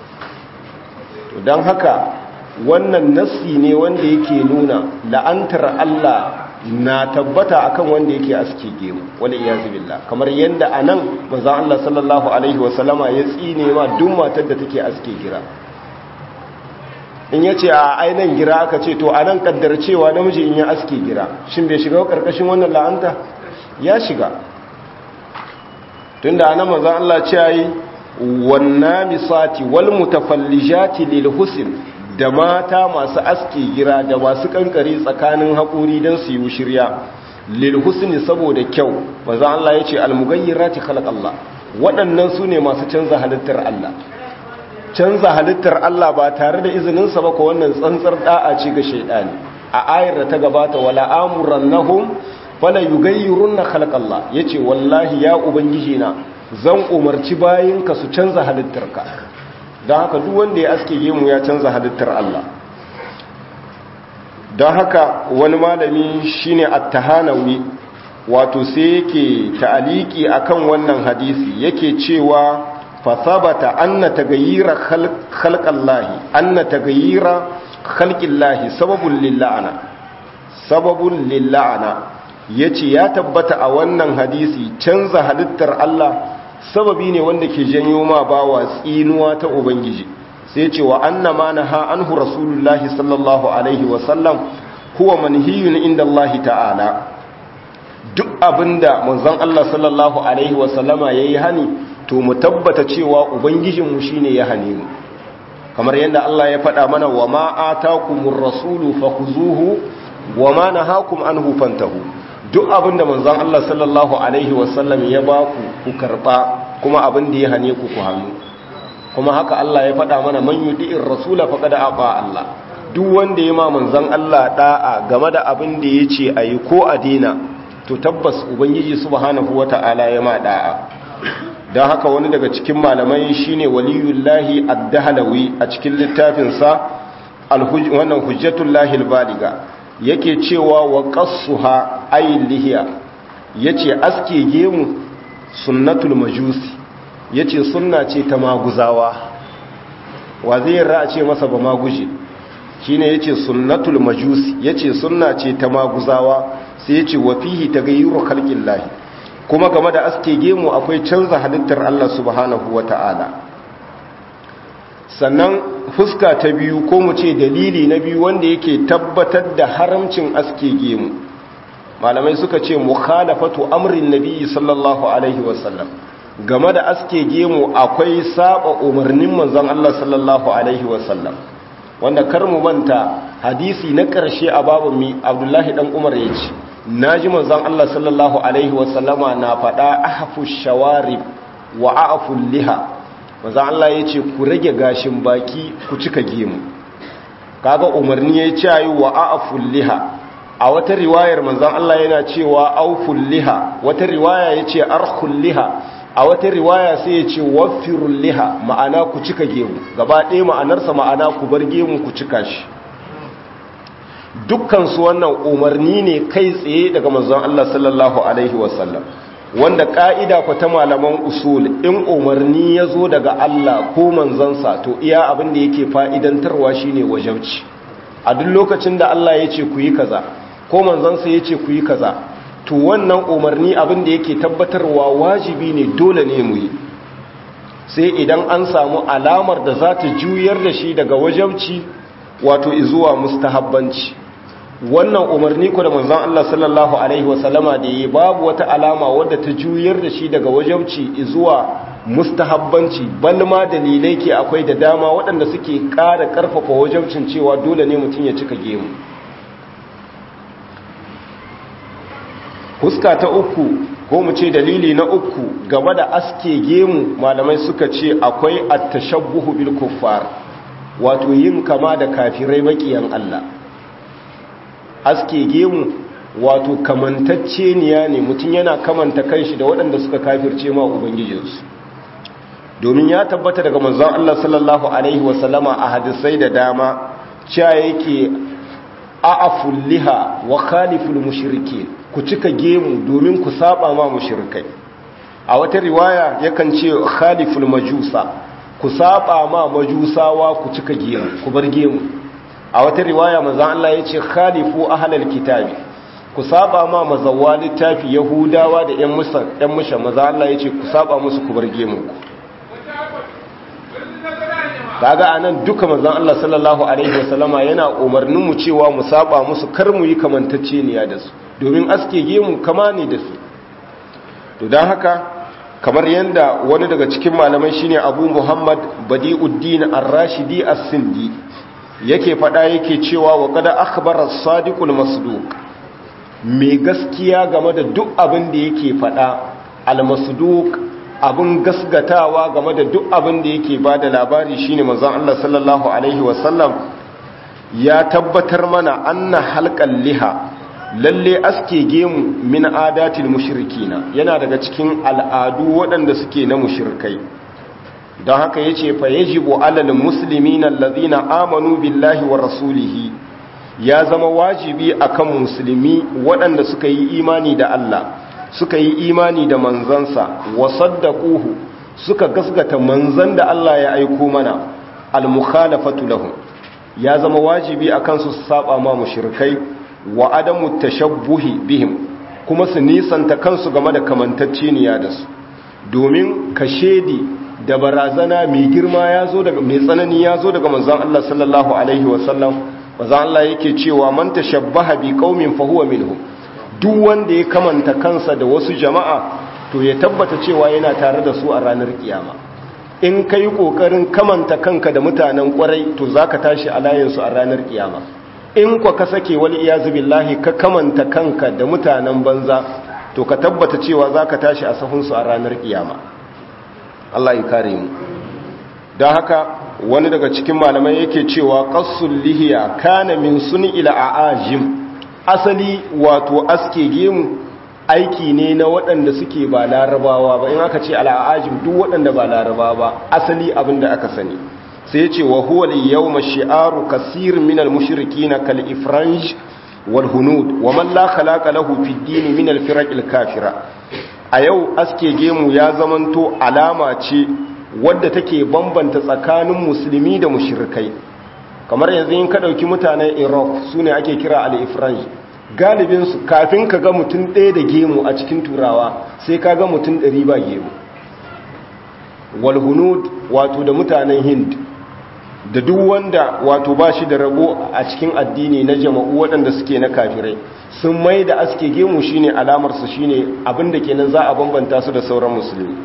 don haka wannan nassi ne wanda yake nuna la'antar Allah na tabbata akan wanda yake aske gemu wani iyazu billah kamar yadda a nan maza Allah sallallahu alaihi wasallama ya tsine ma duk matar da take aske gira in ya ce a ainihin gira aka ce to a nan kaddar cewa namiji in ya aske gira shin bai shiga karkashin wannan la'anta ya shiga tunda anan maza Allah ce yi wannan misati wal mutafallijati lil husn da mata masu aske gira da masu kankare tsakanin haƙuri don su yi shirya lil husni saboda kyau maza Allah ya ce almugayyirati khalaq Allah waɗannan su ne masu canza halittar Allah canza halittar Allah ba tare da izininsa ba ko wannan tsantsar da'a ce ga shaidani a ayar da ta gabata wala amurannahum fala yughayyirunna khalaq Allah yace wallahi ya ubangiji na zan umarci bayinka su canza halittarka don haka duk wanda ya aske gemu ya canza halittar Allah don haka wani malami shine at-tahanawi wato sai yake ta'aliki akan wannan hadisi yake cewa fa sabata anna tagayyira khalqallahi anna tagayyira khalqillahi sababun lilla'ana sababun lilla'ana yace ya tabbata a wannan hadisi canza halittar Allah sababi ne wanda ke janyo ma bawa tsinuwa ta ubangiji sai ce wa anna ma naha anhu rasulullahi sallallahu alaihi wa sallam huwa manhiyun inda Allah ta'ala duk abinda manzon Allah sallallahu alaihi wa sallama yayi hani to mu tabbata cewa ubangijin mu shine ya hane mu kamar yadda Allah ya faɗa mana wa ma atakumur rasulu fakhuzuhu wa ma nahakum anhu fantahu duk abinda manzon Allah sallallahu alaihi wasallam ya ba ku ku karba kuma abin da ya hane ku ku hannu kuma haka Allah ya faɗa mana man yudi'ir rasula faqad aqa Allah duk wanda ya ma manzon Allah da'a game da abin da yace ayi ko a dina to tabbas ubangiji subhanahu wata'ala ya ma da'a dan haka wani daga cikin malamai shine waliyullahi ad-dahlawi a cikin littafin sa wannan hujjatullahi al-baliga yake cewa wa qassuha ay lihiya yace aske gemu sunnatul majusi yace sunna ce ta maguzawa wa zai ra ce masa ba maguje shine yace sunnatul majusi yace sunna ce ta maguzawa sai yace wa fihi taghayyuru khalqillahi kuma game da aske gemu akwai canza halittar Allah subhanahu wataala sannan fuska ta biyu ko mu ce dalili na biyu wanda yake tabbatar da haramcin aske gemu malamai suka ce mukhalafatu amrin nabiyyi sallallahu alaihi wasallam game da aske gemu akwai saba umarnin manzon Allah sallallahu alaihi wasallam wanda kar mu manta hadisi na karshe a babu mi Abdullahi dan Umar yace naji manzon Allah sallallahu alaihi wasallama na fada ahfu shawarib wa a'fu liha manzon Allah yace ku rage gashin baki ku cika gemu kaga umarni yayi cewa wa a'fu liha a wata riwayar manzon Allah yana cewa auful liha wata riwaya yace arkhul liha a wata riwaya sai yace waffirul liha ma'ana ku cika gemu gaba ɗaya ma'anarsa ma'ana ku bar gemu ku cika shi dukkan su wannan umarni ne kai tsaye daga manzon Allah sallallahu alaihi wasallam wanda ka'ida ku ta malaman usul in umarni ya zo daga Allah ko manzansa to iya abin da yake fa'idantarwa shine wajabci a duk lokacin da Allah ya ce ku yi kaza ko manzansa ya ce ku yi kaza to wannan umarni abin da yake tabbatarwa wajibi ne dole ne mu yi sai idan an samu alamar da za ta juyar da shi daga wajabci wato izuwa mustahabbanci wannan umarni ko da manzon Allah sallallahu alaihi wasallama da yi babu wata alama wadda ta juyar da shi daga wajabci izuwa mustahabbanci balma dalilai ke akwai da dama waɗanda suke ƙara ƙarfafa wajabcin cewa dole ne mutum ya cika gemu huska ta uku ko mu ce dalili na uku game da aske gemu malamai suka ce akwai at-tashabbuhu bil kuffar wato yin kama da kafirai makiyan Allah aske gemu wato kamantacce niya ne mutum yana kamanta kanshi da waɗanda suka kafirce ma ubangijinsu domin ya tabbata daga manzon Allah sallallahu alaihi wasallama a hadisai da dama cewa yake a'aful liha wa khaliful mushrikeen ku cika gemu domin ku saba ma mushrikai a wata riwaya yakan ce khaliful majusa ku saba ma majusawa ku cika gemu ku bar gemu a wata riwaya manzon Allah yace khalifu ahlal kitabi ku saba ma mazawwa littafi yahudawa da yan musa yan musha manzon Allah yace ku saba musu ku bar gemu ku kaga anan duka manzon Allah sallallahu alaihi wasallama yana umarnin mu cewa mu saba musu kar mu yi kamantacceniya da su domin aske gemu kama ne da su to dan haka kamar yanda wani daga cikin malamai shine Abu Muhammad Badiuddin Ar-Rashidi As-Sindi yake fada yake cewa wa qad akhbara as-sadiqul masduq mai gaskiya game da duk abin da yake fada al-masduq abin gasgatawa game da duk abin da yake ba da labari shine manzon Allah sallallahu alaihi wasallam ya tabbatar mana anna halqal liha lalle aske gemu min adatil mushrikina yana daga cikin al'adu waɗanda suke na mushrikai don haka yace fa yajibu alal muslimina allazina amanu billahi wa rasulihi ya zama wajibi akan musulmi waɗanda suka yi imani da Allah suka yi imani da manzansa wa saddaquhu suka gasgata manzan da Allah ya aiko mana al-mukhalafatu lahum ya zama wajibi akan su saba ma mushrikai wa adamu tashabbuhi bihim kuma su nisanta kansu game da kamantacceniya da su domin kashedi da barazana mai girma yazo daga mai tsanani yazo daga manzon Allah sallallahu alaihi wasallam manzon Allah yake cewa man tashabbaha bi qaumin fa huwa minhum duk wanda ya kamanta kansa da wasu jama'a to ya tabbata cewa yana tare da su a ranar kiyama in ka yi ƙoƙarin kamanta kanka da mutanen ƙwarai to za ka tashi a layinsu a ranar kiyama in kwa ka sake wani iyazu billahi ka kamanta kanka da mutanen banza to ka tabbata cewa za ka tashi a sahunsu a ranar kiyama Allah ya kare mu don haka wani daga cikin malamai yake cewa ƙassun lihiya kana min suni ila a'ajim asali wato aske gemu aiki ne na waɗanda suke ba larabawa ba in aka ce al'ajim duk waɗanda ba larabawa ba asali abin da aka sani sai ya ce wa huwa li yawma shi'aru kasir min al-mushrikin kal ifranj wal hunud wa man la khalaqa lahu fi ad-din min al-firaq al-kafira a yau aske gemu ya zamanto alama ce wadda take bambanta tsakanin musulmi da mushrikai kamar yanzu in ka ɗauki mutanen iraq su ne ake kira al-ifranj galibinsu kafin ka ga mutum ɗaya da gemu a cikin turawa sai ka ga mutum ɗari ba gemu walhunud wato da mutanen hind da duk wanda wato ba shi da rabo a cikin addini na jama'u waɗanda suke na kafirai sun mai da aske gemu shine alamarsu shine abinda kenan za a bambanta su da sauran musulmi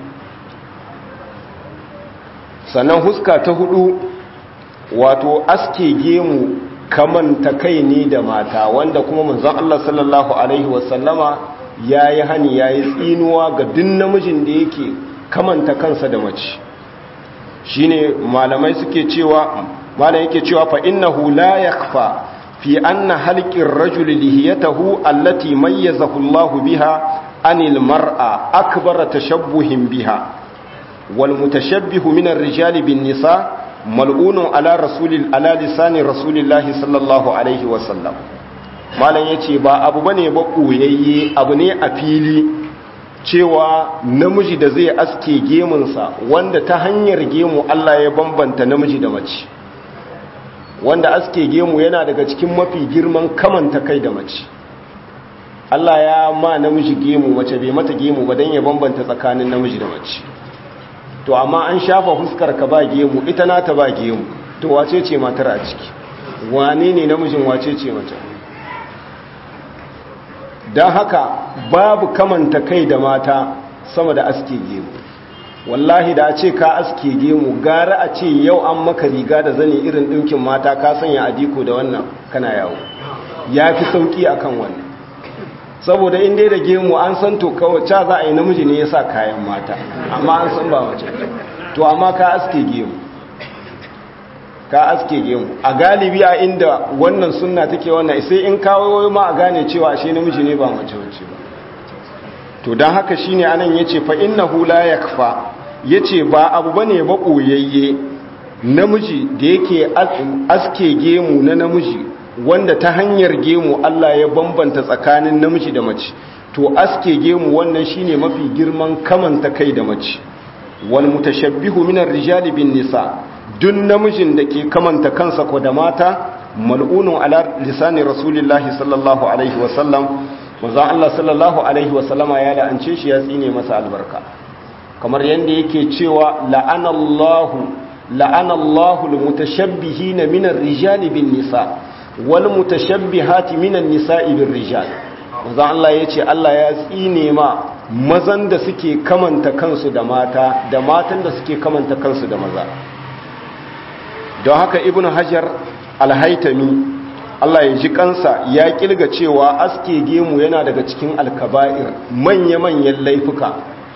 sannan huska ta hudu wato aske gemu kamanta kai ne da mata wanda kuma manzon Allah sallallahu alaihi wasallama yayi hani yayi tsinuwa ga duk namijin da yake kamanta kansa da mace shine malamai suke cewa malamai yake cewa fa innahu la yakhfa fi anna halqir rajul lihiyatahu allati mayyazahu Allah biha anil mar'a akbar tashabbuhin biha wal mutashabbihu min ar-rijali bin nisa' mal'unun ala rasulil ala lisani rasulillahi sallallahu alaihi wasallam malam yace ba abu bane ba koyayye abu ne a fili cewa namiji da zai aske gemunsa wanda ta hanyar gemu Allah ya bambanta namiji da mace wanda aske gemu yana daga cikin mafi girman kamanta kai da mace Allah ya ma namiji gemu mace bai mata gemu ba dan ya bambanta tsakanin namiji da mace to amma an shafa fuskar ka ba gemu ita nata ba gemu to wace ce matar a ciki wane ne namijin wace ce mace don haka babu kamanta kai da mata sama da aske gemu wallahi da a ce ka aske gemu gara a ce yau an maka riga da zane irin ɗinkin mata ka sanya adiko da wannan kana yawo ya fi sauƙi akan wannan saboda in dai da gemu an san to kawai ca za a yi namiji ne ya sa kayan mata amma an san ba mace to amma ka aske gemu ka aske gemu a galibi a inda wannan sunna take wannan sai in kawo ma a gane cewa ashe namiji ne ba mace wace ba to don haka shine anan yace fa innahu la yakfa yace ba abu bane ba koyayye namiji da yake aske gemu na namiji wanda ta hanyar gemu Allah ya bambanta tsakanin namiji da mace to aske gemu wannan shine mafi girman kamanta kai da mace wal mutashabbihu minar rijali bin nisa dun namijin da ke kamanta kansa ko da mata mal'unun ala lisani rasulillahi sallallahu alaihi wasallam manzon Allah sallallahu alaihi wasallama ya la'ance shi ya tsine masa albarka kamar yanda yake cewa la'anallahu la'anallahu almutashabbihina minar rijali bin nisa wal mutashabbihati minan nisa'i bir rijal manzon Allah yace Allah ya tsine ma mazan da suke kamanta kansu da mata da matan da suke kamanta kansu da maza don haka ibnu hajar alhaitami Allah ya ji kansa ya kilga cewa aske gemu yana daga cikin alkaba'ir manya-manyan laifuka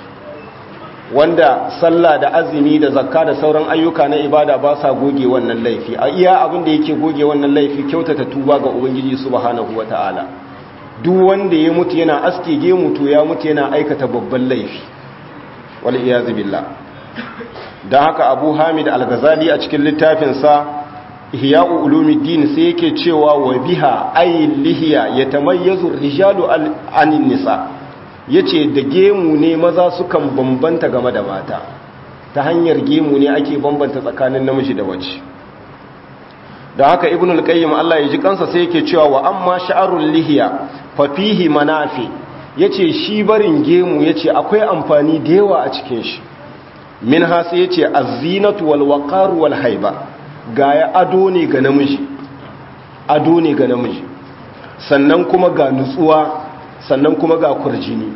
wanda sallah da azumi da zakka da sauran ayyuka na ibada ba sa goge wannan laifi a iya abin da yake goge wannan laifi kyautata tuba ga ubangiji subhanahu wata'ala duk wanda ya mutu yana aske gemu to ya mutu yana aikata babban laifi wal iyaz billah dan haka abu hamid al-ghazali a cikin littafinsa ihya'u ulumuddin sai yake cewa wa biha ay lihiya yatamayyazu ar-rijalu anin nisa yace da gemu ne maza sukan bambanta game da mata ta hanyar gemu ne ake bambanta tsakanin namiji da mace da haka ibn al-qayyim Allah ya ji kansa sai yake cewa wa amma sha'arul lihiya fa fihi manafi yace shi barin gemu yace akwai amfani da yawa a cikin shi minha sai yace az-zinatu wal waqar wal haiba gaya ado ne ga namiji ado ne ga namiji sannan kuma ga nutsuwa sannan kuma ga kurjini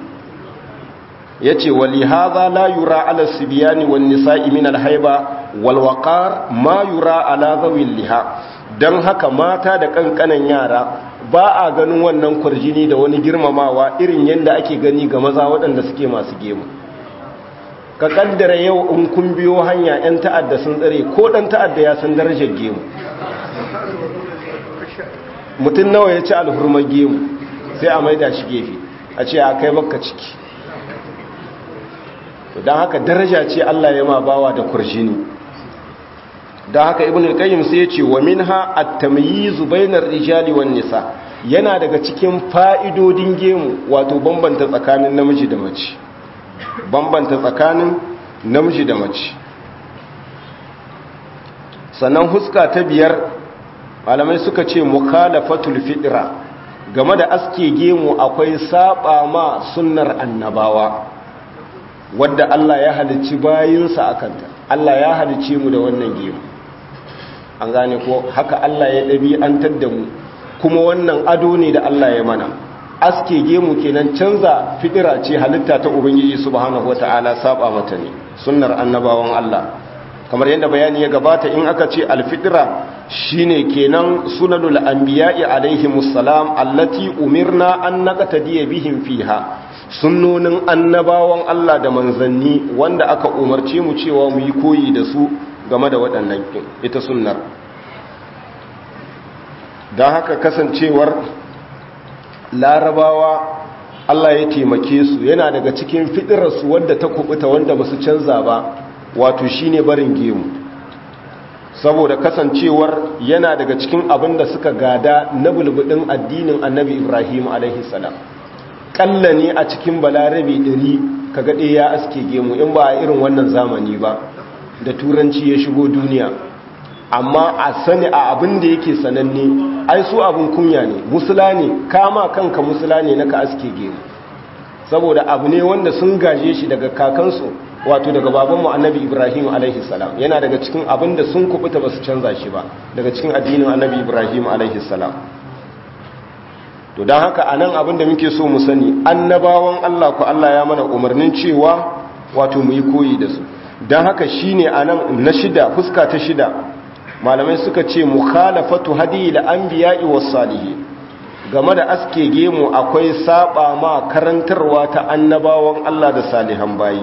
yace wali hadha la yura ala sibyani wan nisa'i min al haiba wal waqar ma yura ala zawil liha dan haka mata da kankanan yara ba a ganin wannan kurjini da wani girmamawa irin yanda ake gani ga maza waɗanda suke masu gemu ka kaddara yau in kun biyo hanya 'yan ta'adda sun tsare ko ɗan ta'adda ya san darajar gemu mutum nawa ya ci alhurmar gemu sai a maida shi gefe a ce a kai baka ciki don haka daraja ce Allah ya ma bawa da kurjini don haka ibn al-qayyim sai ya ce wa minha at-tamyiz bainar rijali wan nisa yana daga cikin fa'idodin gemu wato bambanta tsakanin namiji da mace bambanta tsakanin namiji da mace sannan huska ta biyar malamai suka ce mukhalafatul fitra game da aske gemu akwai saba ma sunnar annabawa wadda Allah ya halicci bayinsa akanta Allah ya halicce mu da wannan gemu an gane ko haka Allah ya ɗabi'antar da mu kuma wannan ado ne da Allah ya mana aske gemu kenan canza fitira ce halitta ta ubangiji subhanahu wataala saba mata ne sunnar annabawan Allah kamar yadda bayani ya gabata in aka ce alfitira shine kenan sunanul anbiya'i alaihimus salam allati umirna an naqtadiya bihim fiha sunnonin annabawan Allah da manzanni wanda aka umarce mu cewa mu yi koyi da su game da waɗannan ita sunnar don haka kasancewar larabawa Allah ya taimake su yana daga cikin fitirarsu wadda ta kubuta wanda ba su canza ba wato shine barin gemu saboda kasancewar yana daga cikin abin da suka gada na bulbudin addinin annabi ibrahim alaihi salam kalla ne a cikin balarabe ɗari ka gaɗe ya aske gemu in ba a irin wannan zamani ba da turanci ya shigo duniya amma a sani a abin da yake sananne ai su abin kunya ne musula ne kama kanka musula ne na ka aske gemu saboda abu ne wanda sun gaje shi daga kakansu wato daga babanmu annabi ibrahim alaihi salam yana daga cikin abin da sun kubuta ba su canza shi ba daga cikin addinin annabi ibrahim alaihi salam to don haka a nan abin da muke so mu sani annabawan allah ku allah ya mana umarnin cewa wato mu yi koyi da su don haka shine a nan na shida fuska ta shida malamai suka ce mukhalafatu hadi da anbiya'i was salihin game da aske gemu akwai saba ma karantarwa ta annabawan Allah da salihan bayi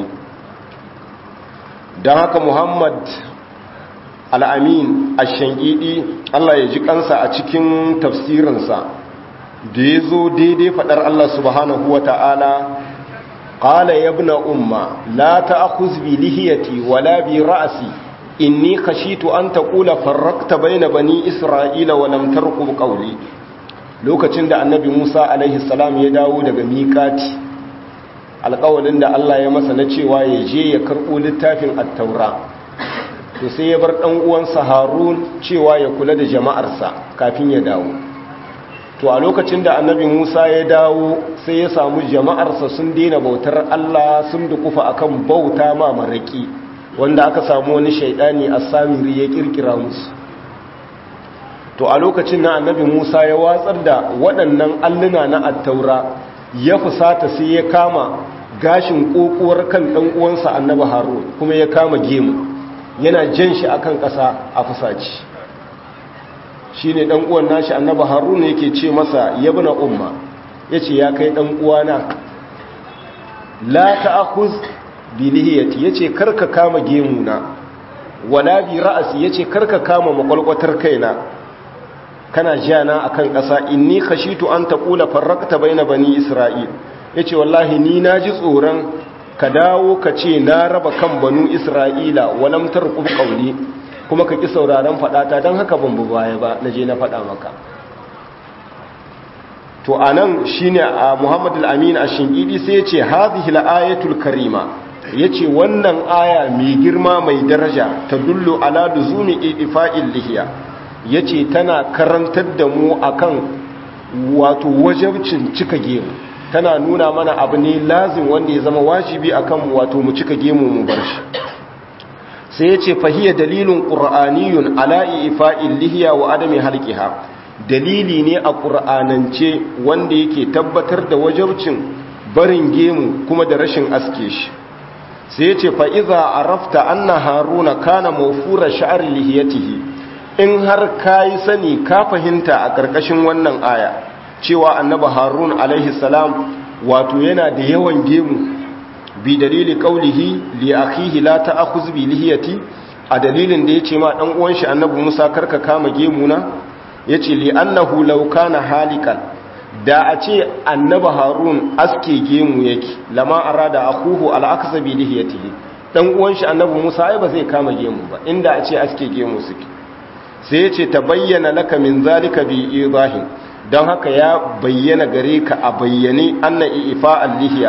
don haka Muhammad al-Amin ash-Shankidi Allah ya ji kansa a cikin tafsirinsa da ya zo daidai fadar Allah subhanahu wa ta'ala qala ya ibn umma la ta'khuz bi lihiyati wala bi ra'si inni khashitu an taqula farraqta bayna bani isra'ila wa lam tarqub qawli lokacin da annabi Musa alaihi salam ya dawo daga miqati alƙawalin da Allah ya masa na cewa ya je ya karɓo littafin attaura to sai ya bar ɗan uwansa harun cewa ya kula da jama'arsa kafin ya dawo to a lokacin da annabi musa ya dawo sai ya samu jama'arsa sun daina bautar Allah sun dukufa akan bauta ma maraki wanda aka samu wani shaidani a samiri ya kirkira musu to a lokacin na annabi musa ya watsar da waɗannan alluna na attaura ya fusata sai ya kama gashin ƙoƙuwar kan ɗan uwansa annabi harun kuma ya kama gemu yana jan shi akan ƙasa a fusaci shi ne ɗan uwan nashi annabi harun yake ce masa yabna umma ya ce ya kai ɗan uwana la ta'khuz bi lihiyati yace karka kama gemuna wala bi ra'si yace karka kama makwalkwatar kaina kana jana akan ƙasa inni khashitu an taqula farraqta baina bani isra'il yace wallahi ni naji tsoron ka dawo ka ce na raba kan banu isra'ila walam tarqub qawli kuma ka ki sauraron fadata dan haka ban baya ba naje na fada maka to anan shine a Muhammad al-Amin ash-Shingidi sai yace hadhihi al-ayatul karima yace wannan aya mai girma mai daraja ta dullu ala luzumi ifa'il lihiya yace tana karantar da mu akan wato wajibcin cika gemu tana nuna mana abu ne lazim wanda ya zama wajibi akan mu wato mu cika gemu mu bar shi sai yace fahiya dalilun qur'aniyun ala ifa'il lihiya wa adami halqiha dalili ne a ƙur'anance wanda yake tabbatar da wajabcin barin gemu kuma da rashin aske shi sai ce fa'iza a rafta an na haruna kana mafura sha'ar lihiyatihi in har ka yi sani ka fahimta a ƙarƙashin wannan aya cewa annaba harun alaihi salam wato yana da yawan gemu bi dalili ƙaulihi li akhihi la ta'khuz bi lihiyati a dalilin da yace ma dan uwan shi annabi Musa karka kama gemu na ya ce li'annahu laukana halikan da a ce annaba harun aske gemu yake lama arada akuhu al'akasa bi lihiyatihi dan uwan shi annabi musa ai ba zai kama gemu ba inda a ce aske gemu suke sai ya ce ta bayyana laka min zalika bi idahin don haka ya bayyana gare ka a bayyane anna ifa al-lihiya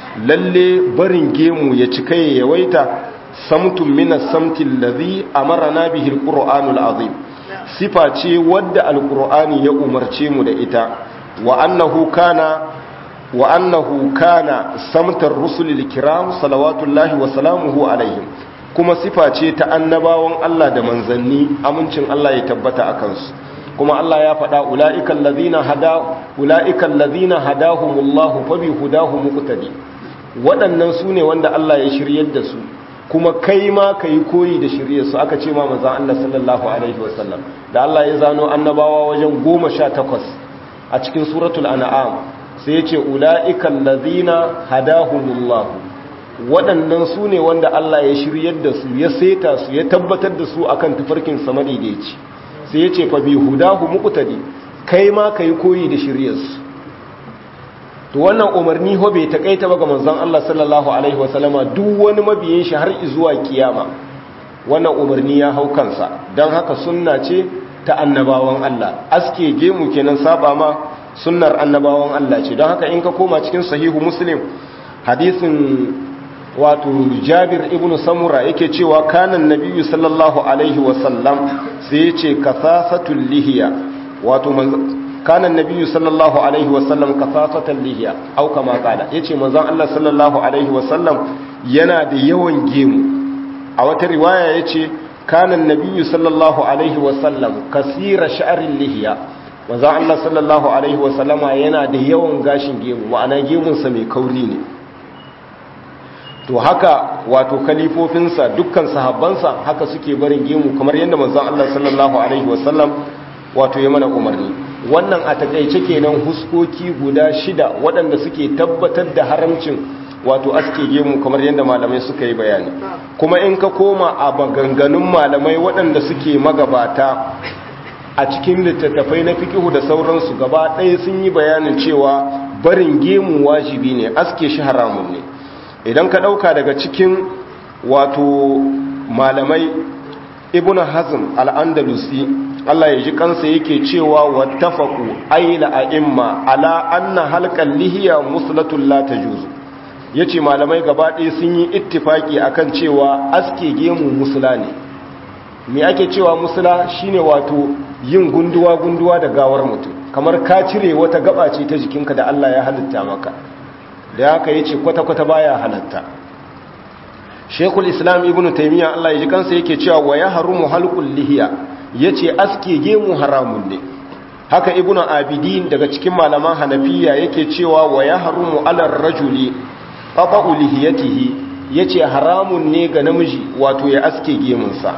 lalle barin gemu ya cika ya yawaita samtun min as-samti allazi amarna bihi al-qur'anul azim sifa ce wadda alkur'ani ya umarce mu da ita wa annahu kana wa annahu kana samtar rusulil kiram salawatullahi wa salamuhu alaihim kuma sifa ce ta annabawan Allah da manzanni amincin Allah ya tabbata akan su kuma Allah ya faɗa ulaiikal ladina hada ulaiikal ladina hadahumullahu fabi hudahum muqtadi waɗannan su ne wanda Allah ya shiryar da su kuma kai ma ka yi koyi da shirye su aka ce ma manzan Allah sallallahu Alaihi wasallam da Allah ya zano annabawa wajen goma sha takwas a cikin suratul an'am sai ya ce ula'ikan lazina hadahumullahu waɗannan su ne wanda Allah ya shiryar da su ya seta su ya tabbatar da su akan tufarkin sama daidaici sai ya ce fa bi hudahu muqtadi kai ma ka yi koyi da shirye su to wannan umarni ho bai takaita ba ga manzon Allah sallallahu alaihi wasallama duk wani mabiyin shi har zuwa kiyama wannan umarni ya hau kansa dan haka sunna ce ta annabawan Allah aske gemu kenan saba ma sunnar annabawan Allah ce don haka in ka koma cikin sahihu muslim hadisin wato Jabir ibn Samura yake cewa kanan nabiyyu sallallahu alaihi wasallam sai ya ce kasasatul lihiya wato kanan nabiyyu sallallahu alaihi wasallam kasasatan lihiya au kama kala yace manzon Allah sallallahu alaihi wasallam yana da yawan gemu a wata riwaya yace kanan nabiyyu sallallahu alaihi wasallam kasira sha'rin lihiya manzon Allah sallallahu alaihi wasallama yana da yawan gashin gemu ma'ana gemun sa mai kauri ne to haka wato kalifofinsa dukkan sahabbansa haka suke barin gemu kamar yadda manzon Allah sallallahu alaihi wasallam wato ya mana umarni wannan a takaice kenan huskoki guda shida waɗanda suke tabbatar da haramcin wato aske gemu kamar yadda malamai suka yi bayani kuma in ka koma a maganganun malamai waɗanda suke magabata a cikin littattafai na fikihu da sauransu gaba ɗaya sun yi bayanin cewa barin gemu wajibi ne aske shi haramun ne idan ka ɗauka daga cikin wato malamai ibn hazm al-andalusi Allah ya ji kansa yake cewa wattafaqu ayla a'imma ala anna halqal lihiya muslatul la tajuzu yace malamai gaba ɗaya sun yi ittifaki akan cewa aske gemu musula ne me ake cewa musula shine wato yin gunduwa gunduwa da gawar mutum kamar ka cire wata gaba ce ta jikinka da Allah ya halitta maka da haka yace kwata kwata baya halatta Sheikhul Islam Ibn Taymiyyah Allah ya ji kansa yake cewa wa yahrumu halqul lihiya yace aske gemu haramun ne haka Ibn Abidin daga cikin malaman Hanafiya yake cewa wa yahrumu alar rajuli qata'u lihiyatihi yace haramun ne ga namiji wato ya aske gemunsa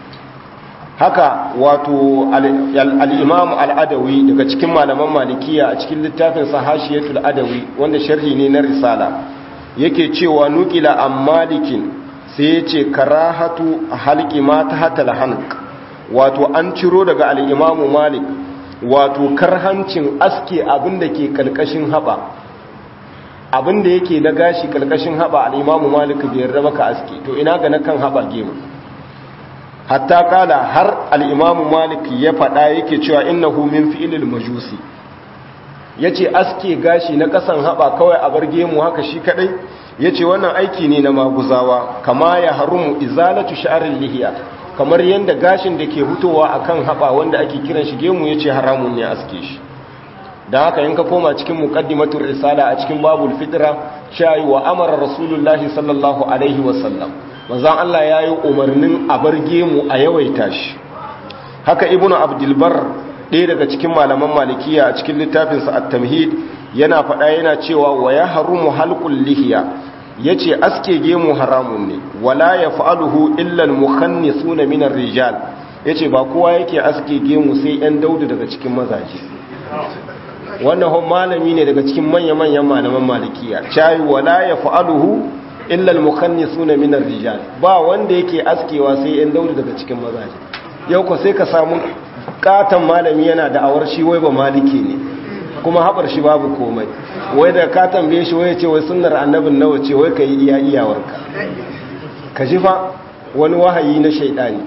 haka wato al-imam al-adawi daga cikin malaman malikiya a cikin littafin sahashiyatul adawi wanda sharhi ne na risala yake cewa nukila an malikin sai yace karahatu halqi ma tahta al-hanq wato an ciro daga al-imam malik wato karhancin aske abinda ke kalkashin haba abinda yake na gashi kalkashin haba al-imam malik bai yarda baka aske to ina ga na kan haba gemu hatta kala har al'imamu malik ya faɗa yake cewa innahu min fi'ilil majusi ya ce aske gashi na ƙasan haɓa kawai a bar gemu haka shi kaɗai ya ce wannan aiki ne na maguzawa kama ya harumu izalatu sha'arin lihiya kamar yadda gashin da ke hutowa a kan haɓa wanda ake kiran shi gemu ya ce haramun ne aske shi don haka yin ka koma cikin muƙaddimatun risala a cikin babul fitra shayi wa amara rasulullahi sallallahu alaihi wasallam manzan Allah ya yi umarnin a bar gemu a yawaita shi haka ibn abdulbar ɗaya daga cikin malaman malikiya a cikin littafinsa at-tamhid yana faɗa yana cewa wa ya harumu halqul lihiya yace aske gemu haramun ne wala yaf'aluhu illa al-mukhannisuna min ar-rijal yace ba kowa yake aske gemu sai ɗan daudu daga cikin mazaje wannan hon malami ne daga cikin manya-manyan malaman malikiya chai wala yaf'aluhu illa al-mukhannisuna min ar-rijal ba wanda yake askewa sai ɗan daudu daga cikin mazaje yau ko sai ka samu katan malami yana da awar shi wai ba maliki ne kuma haɓar shi babu komai wai da ka tambaye shi wai ce wai sunnar annabin nawa ce wai ka yi iya iyawarka ka ji fa wani wahayi na shaidani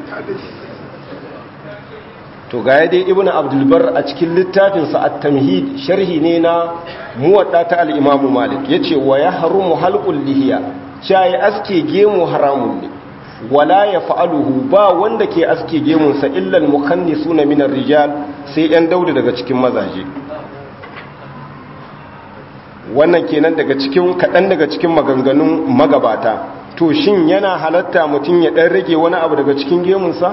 to ga dai ibnu abdulbar a cikin littafinsa at-tamhid sharhi ne na muwadda ta al-imamu malik yace wa yahrumu halqul lihiya chai aske gemu haramun ne wala ya fa'aluhu ba wanda ke aske gemunsa illal mukanni suna minar rijal sai ‘yan daudu daga cikin mazaje wannan kenan daga cikin kaɗan daga cikin maganganun magabata to shin yana halatta mutum ya ɗan rage wani abu daga cikin gemunsa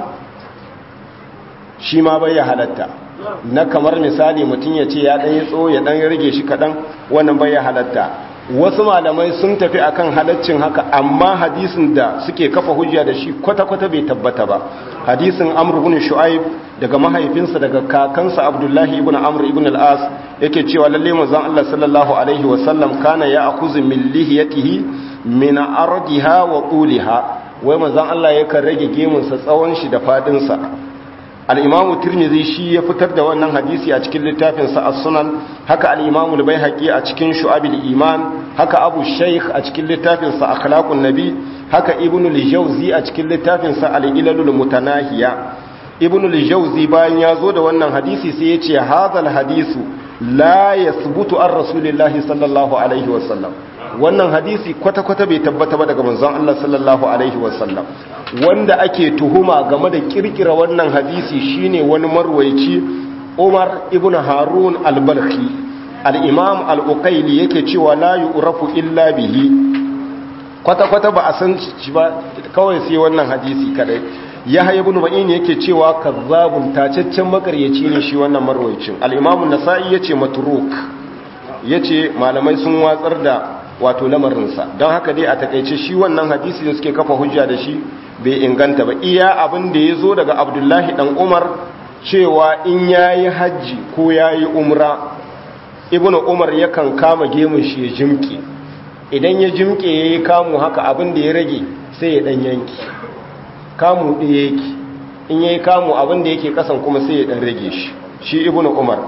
shi ma bai ya halatta na kamar misali mutum ya ce ya ɗan yi tso ya ɗan rage shi kaɗan wannan bai ya halatta wasu malamai sun tafi akan halaccin haka amma hadisin da suke kafa hujja da shi kwata-kwata bai tabbata ba hadisin amr ibn shu'aib daga mahaifinsa daga kakansa abdullahi ibn amr ibn al-as yake cewa lalle manzon Allah sallallahu alaihi wa sallam kana ya'khudhu min lihiyatihi min ardiha wa tuliha wai manzon Allah yakan rage gemun sa tsawon shi da fadin sa al'imamu turmizi shi ya fitar da wannan hadisi a cikin littafinsa a sunan haka al'imamu bai haƙi a cikin shu'abil iman haka abu shaikh a cikin littafinsa a kalakun nabi haka ibn lijauzi a cikin littafinsa al'ilalul mutanahiya ibn lijauzi bayan ya zo da wannan hadisi sai ya ce hazal hadisu la ya subutu an rasulillahi sallallahu alaihi wasallam wannan hadisi kwata-kwata bai tabbata ba daga manzon Allah sallallahu alaihi wasallam wanda ake tuhuma game da kirkira wannan hadisi shine wani marwaici Umar ibn Harun al-Balkhi al-Imam al-Uqayli yake cewa la yu'rafu illa bihi kwata-kwata ba a san shi ba kawai sai wannan hadisi kadai Yahya ibn Ma'in yake cewa kazzabun tacaccen makaryaci ne shi wannan marwaicin al-Imam an-Nasa'i yace matruk yace malamai sun watsar da wato lamarinsa don haka dai a takaice shi wannan hadisi da suke kafa hujja da shi bai inganta ba iya abin da ya zo daga abdullahi dan umar cewa in ya yi hajji ko ya yi umra ibn umar yakan kama gemun shi ya jimke idan ya jimke ya yi kamu haka abin da ya rage sai ya dan yanki kamu ɗaya yake in ya yi kamu abin da yake kasan kuma sai ya dan rage shi shi ibn umar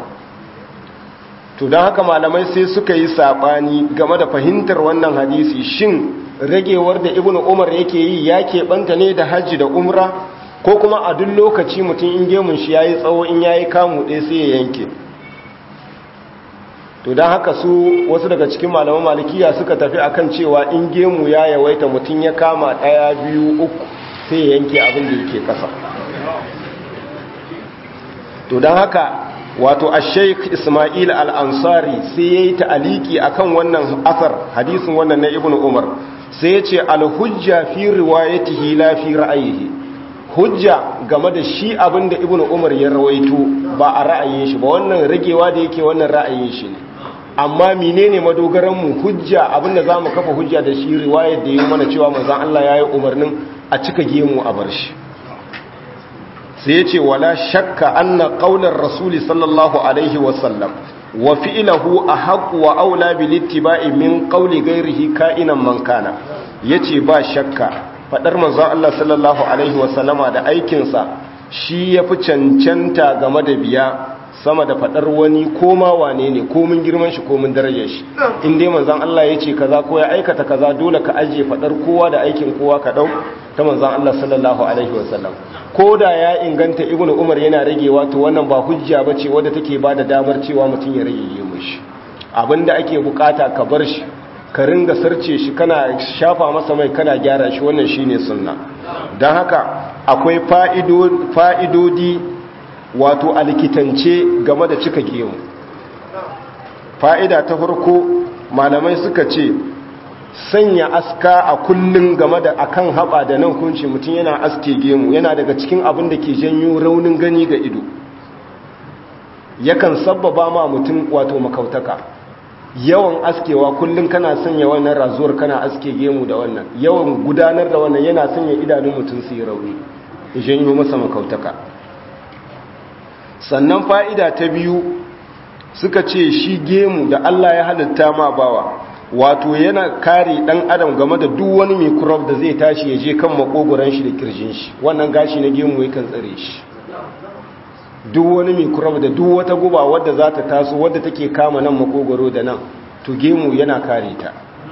to don haka malamai sai suka yi saɓani game da fahimtar wannan hadisi shin ragewar da ibn umar yake yi ya keɓanta ne da hajji da umra ko kuma a duk lokaci mutum in gemun shi ya yi tsawo in ya yi kamu ɗaya sai ya yanke to don haka su wasu daga cikin malaman malikiya suka tafi akan cewa in gemu ya yawaita mutum ya kama ɗaya biyu uku sai ya yanke abin da yake ƙasa to don haka wato a sheik ismail al'ansari sai ya yi ta'aliki a kan wannan asar hadisin wannan na ibn umar sai ya ce alhujja fi riwayatihi la fi ra'ayihi hujja game da shi abin da ibn umar ya rawaito ba a ra'ayin shi ba wannan ragewa da yake wannan ra'ayin shi ne amma menene madogaran mu hujja abin da zamu kafa hujja da shi riwayar da yi mana cewa manzon Allah yayi umarnin a cika gemu a bar shi sai ya ce wala shakka anna qaular rasuli sallallahu alaihi wasallam wa fi'luhu ahaq wa aula bil ittiba'i min qawli ghairihi ka'inan man kana yace ba shakka fadar manzon Allah sallallahu alaihi wasallama da aikin sa shi yafi cancanta game da biya sama da fadar wani koma wane ne ko mun girman shi ko mun darajar shi in dai manzon Allah yace kaza ko ya aikata kaza dole ka aje fadar kowa da aikin kowa ka dau ta manzon Allah sallallahu alaihi wasallam ko da ya inganta ibnu umar yana ragewa to wannan ba hujja bace wadda take bada damar cewa mutum ya rage mishi abinda ake bukata ka bar shi ka ringa sarce shi kana shafa masa mai kana gyara shi wannan shine sunna dan haka akwai fa'idodi wato alkitance game da cika gemu fa'ida ta farko malamai suka ce sanya aska a kullum game da akan haɓa da nan kunci mutum yana aske gemu yana daga cikin abin da ke janyo raunin gani ga ido yakan sabbaba ma mutum wato makautaka yawan askewa kullum kana sanya wannan razuwar kana aske gemu da wannan yawan gudanar da wannan yana sanya idanun mutum su yi rauni janyo masa makautaka sannan fa'ida ta biyu suka ce shi gemu da Allah ya halitta ma bawa wato yana kare dan adam game da duk wani microbe da zai tashi ya je kan makogoran shi da kirjin shi wannan gashi na gemu yakan tsare shi duk wani microbe da duk wata guba wadda za ta taso wadda take kama nan makogoro da nan to gemu yana kare ta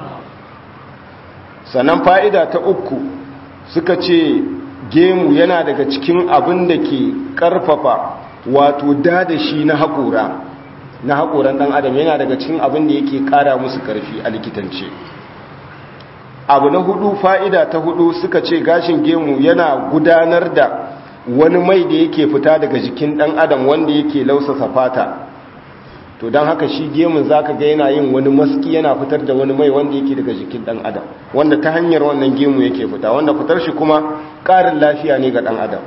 sannan fa'ida ta uku suka ce gemu yana daga cikin abin da ke karfafa wato dadashi na haƙora na haƙoran ɗan adam yana daga cikin abin da yake ƙara musu ƙarfi a likitance abu na hudu fa'ida ta hudu suka ce gashin gemu yana gudanar da wani mai da yake fita daga jikin ɗan adam wanda yake lausasa fata to don haka shi gemun za ka ga yana yin wani maski yana fitar da wani mai wanda yake daga jikin ɗan adam wanda ta hanyar wannan gemu yake fita wanda fitar shi kuma ƙarin lafiya ne ga ɗan adam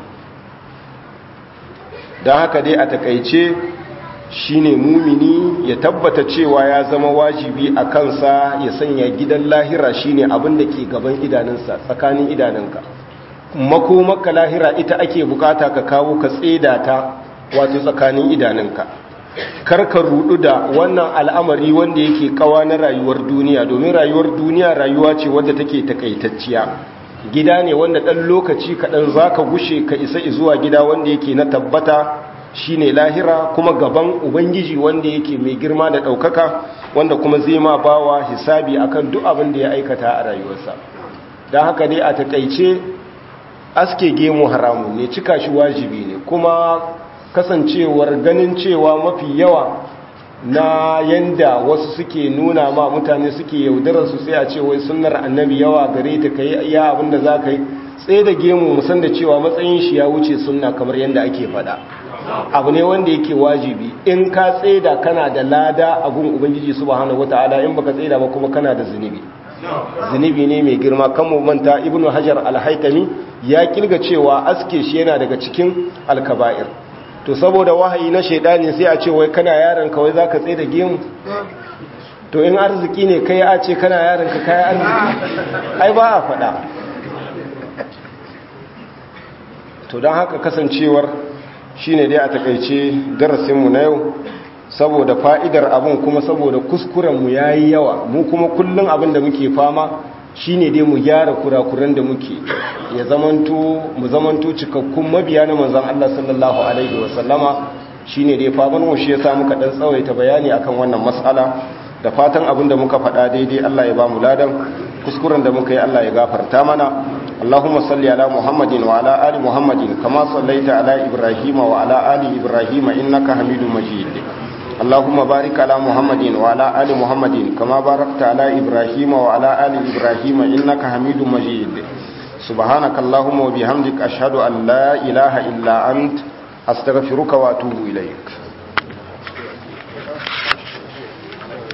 don haka dai a takaice shine mumini ya tabbata cewa ya zama wajibi a kansa ya sanya gidan lahira shine abin da ke gaban idanunsa tsakanin idanunka makomaka lahira ita ake bukata ka kawo ka tseda ta wato tsakanin idanunka karka rudu da wannan al'amari wanda yake kawa na rayuwar duniya domin rayuwar duniya rayuwa ce wadda take takaitacciya gida ne wanda ɗan lokaci kaɗan za ka gushe ka isa zuwa gida wanda yake na tabbata shine lahira kuma gaban ubangiji wanda yake mai girma da ɗaukaka wanda kuma zai ma bawa hisabi akan duk abin da ya aikata a rayuwarsa don haka dai a takaice aske gemu haramu ne cika shi wajibi ne kuma kasancewar ganin cewa mafi yawa na yanda wasu suke nuna ma mutane suke yaudarar su sai a ce wai sunnar annabi yawa gare ta kai iya abin da za ka yi tsaye da gemu musan da cewa matsayin shi ya wuce sunna kamar yadda ake faɗa abu ne wanda yake wajibi in ka tsaida kana da lada a gun ubangiji subhanahu wataala in baka tsaida ba kuma kana da zunubi zunubi ne mai girma kan mu manta ibnu hajar al-haytami ya kilga cewa aske shi yana daga cikin alkaba'ir to saboda wahayi na shaidani sai a ce wai kana yaron ka wai zaka tsaida gemu to in arziki ne kai a ce kana yaron ka kai arziki ai ba a faɗa to don haka kasancewar shine dai a takaice darasinmu na yau saboda fa'idar abin kuma saboda kuskurenmu ya yi yawa mu kuma kullum abin da muke fama shine dai mu gyara kurakuran da muke ya zamanto mu zamanto cikakkun mabiya na manzan Allah sallallahu alaihi wasallama shine dai faman mu shi yasa muka dan tsawaita bayani akan wannan mas'ala da fatan abin da muka faɗa daidai Allah ya ba mu ladan kuskuren da muka yi Allah ya gafarta mana اللهم صل على محمد وعلى آل محمد كما صليت على إبراهيم وعلى آل إبراهيم إنك حميد مجيد اللهم بارك على محمد وعلى آل محمد كما باركت على إبراهيم وعلى آل إبراهيم إنك حميد مجيد سبحانك اللهم وبحمدك أشهد أن لا إله إلا أنت أستغفرك وأتوب إليك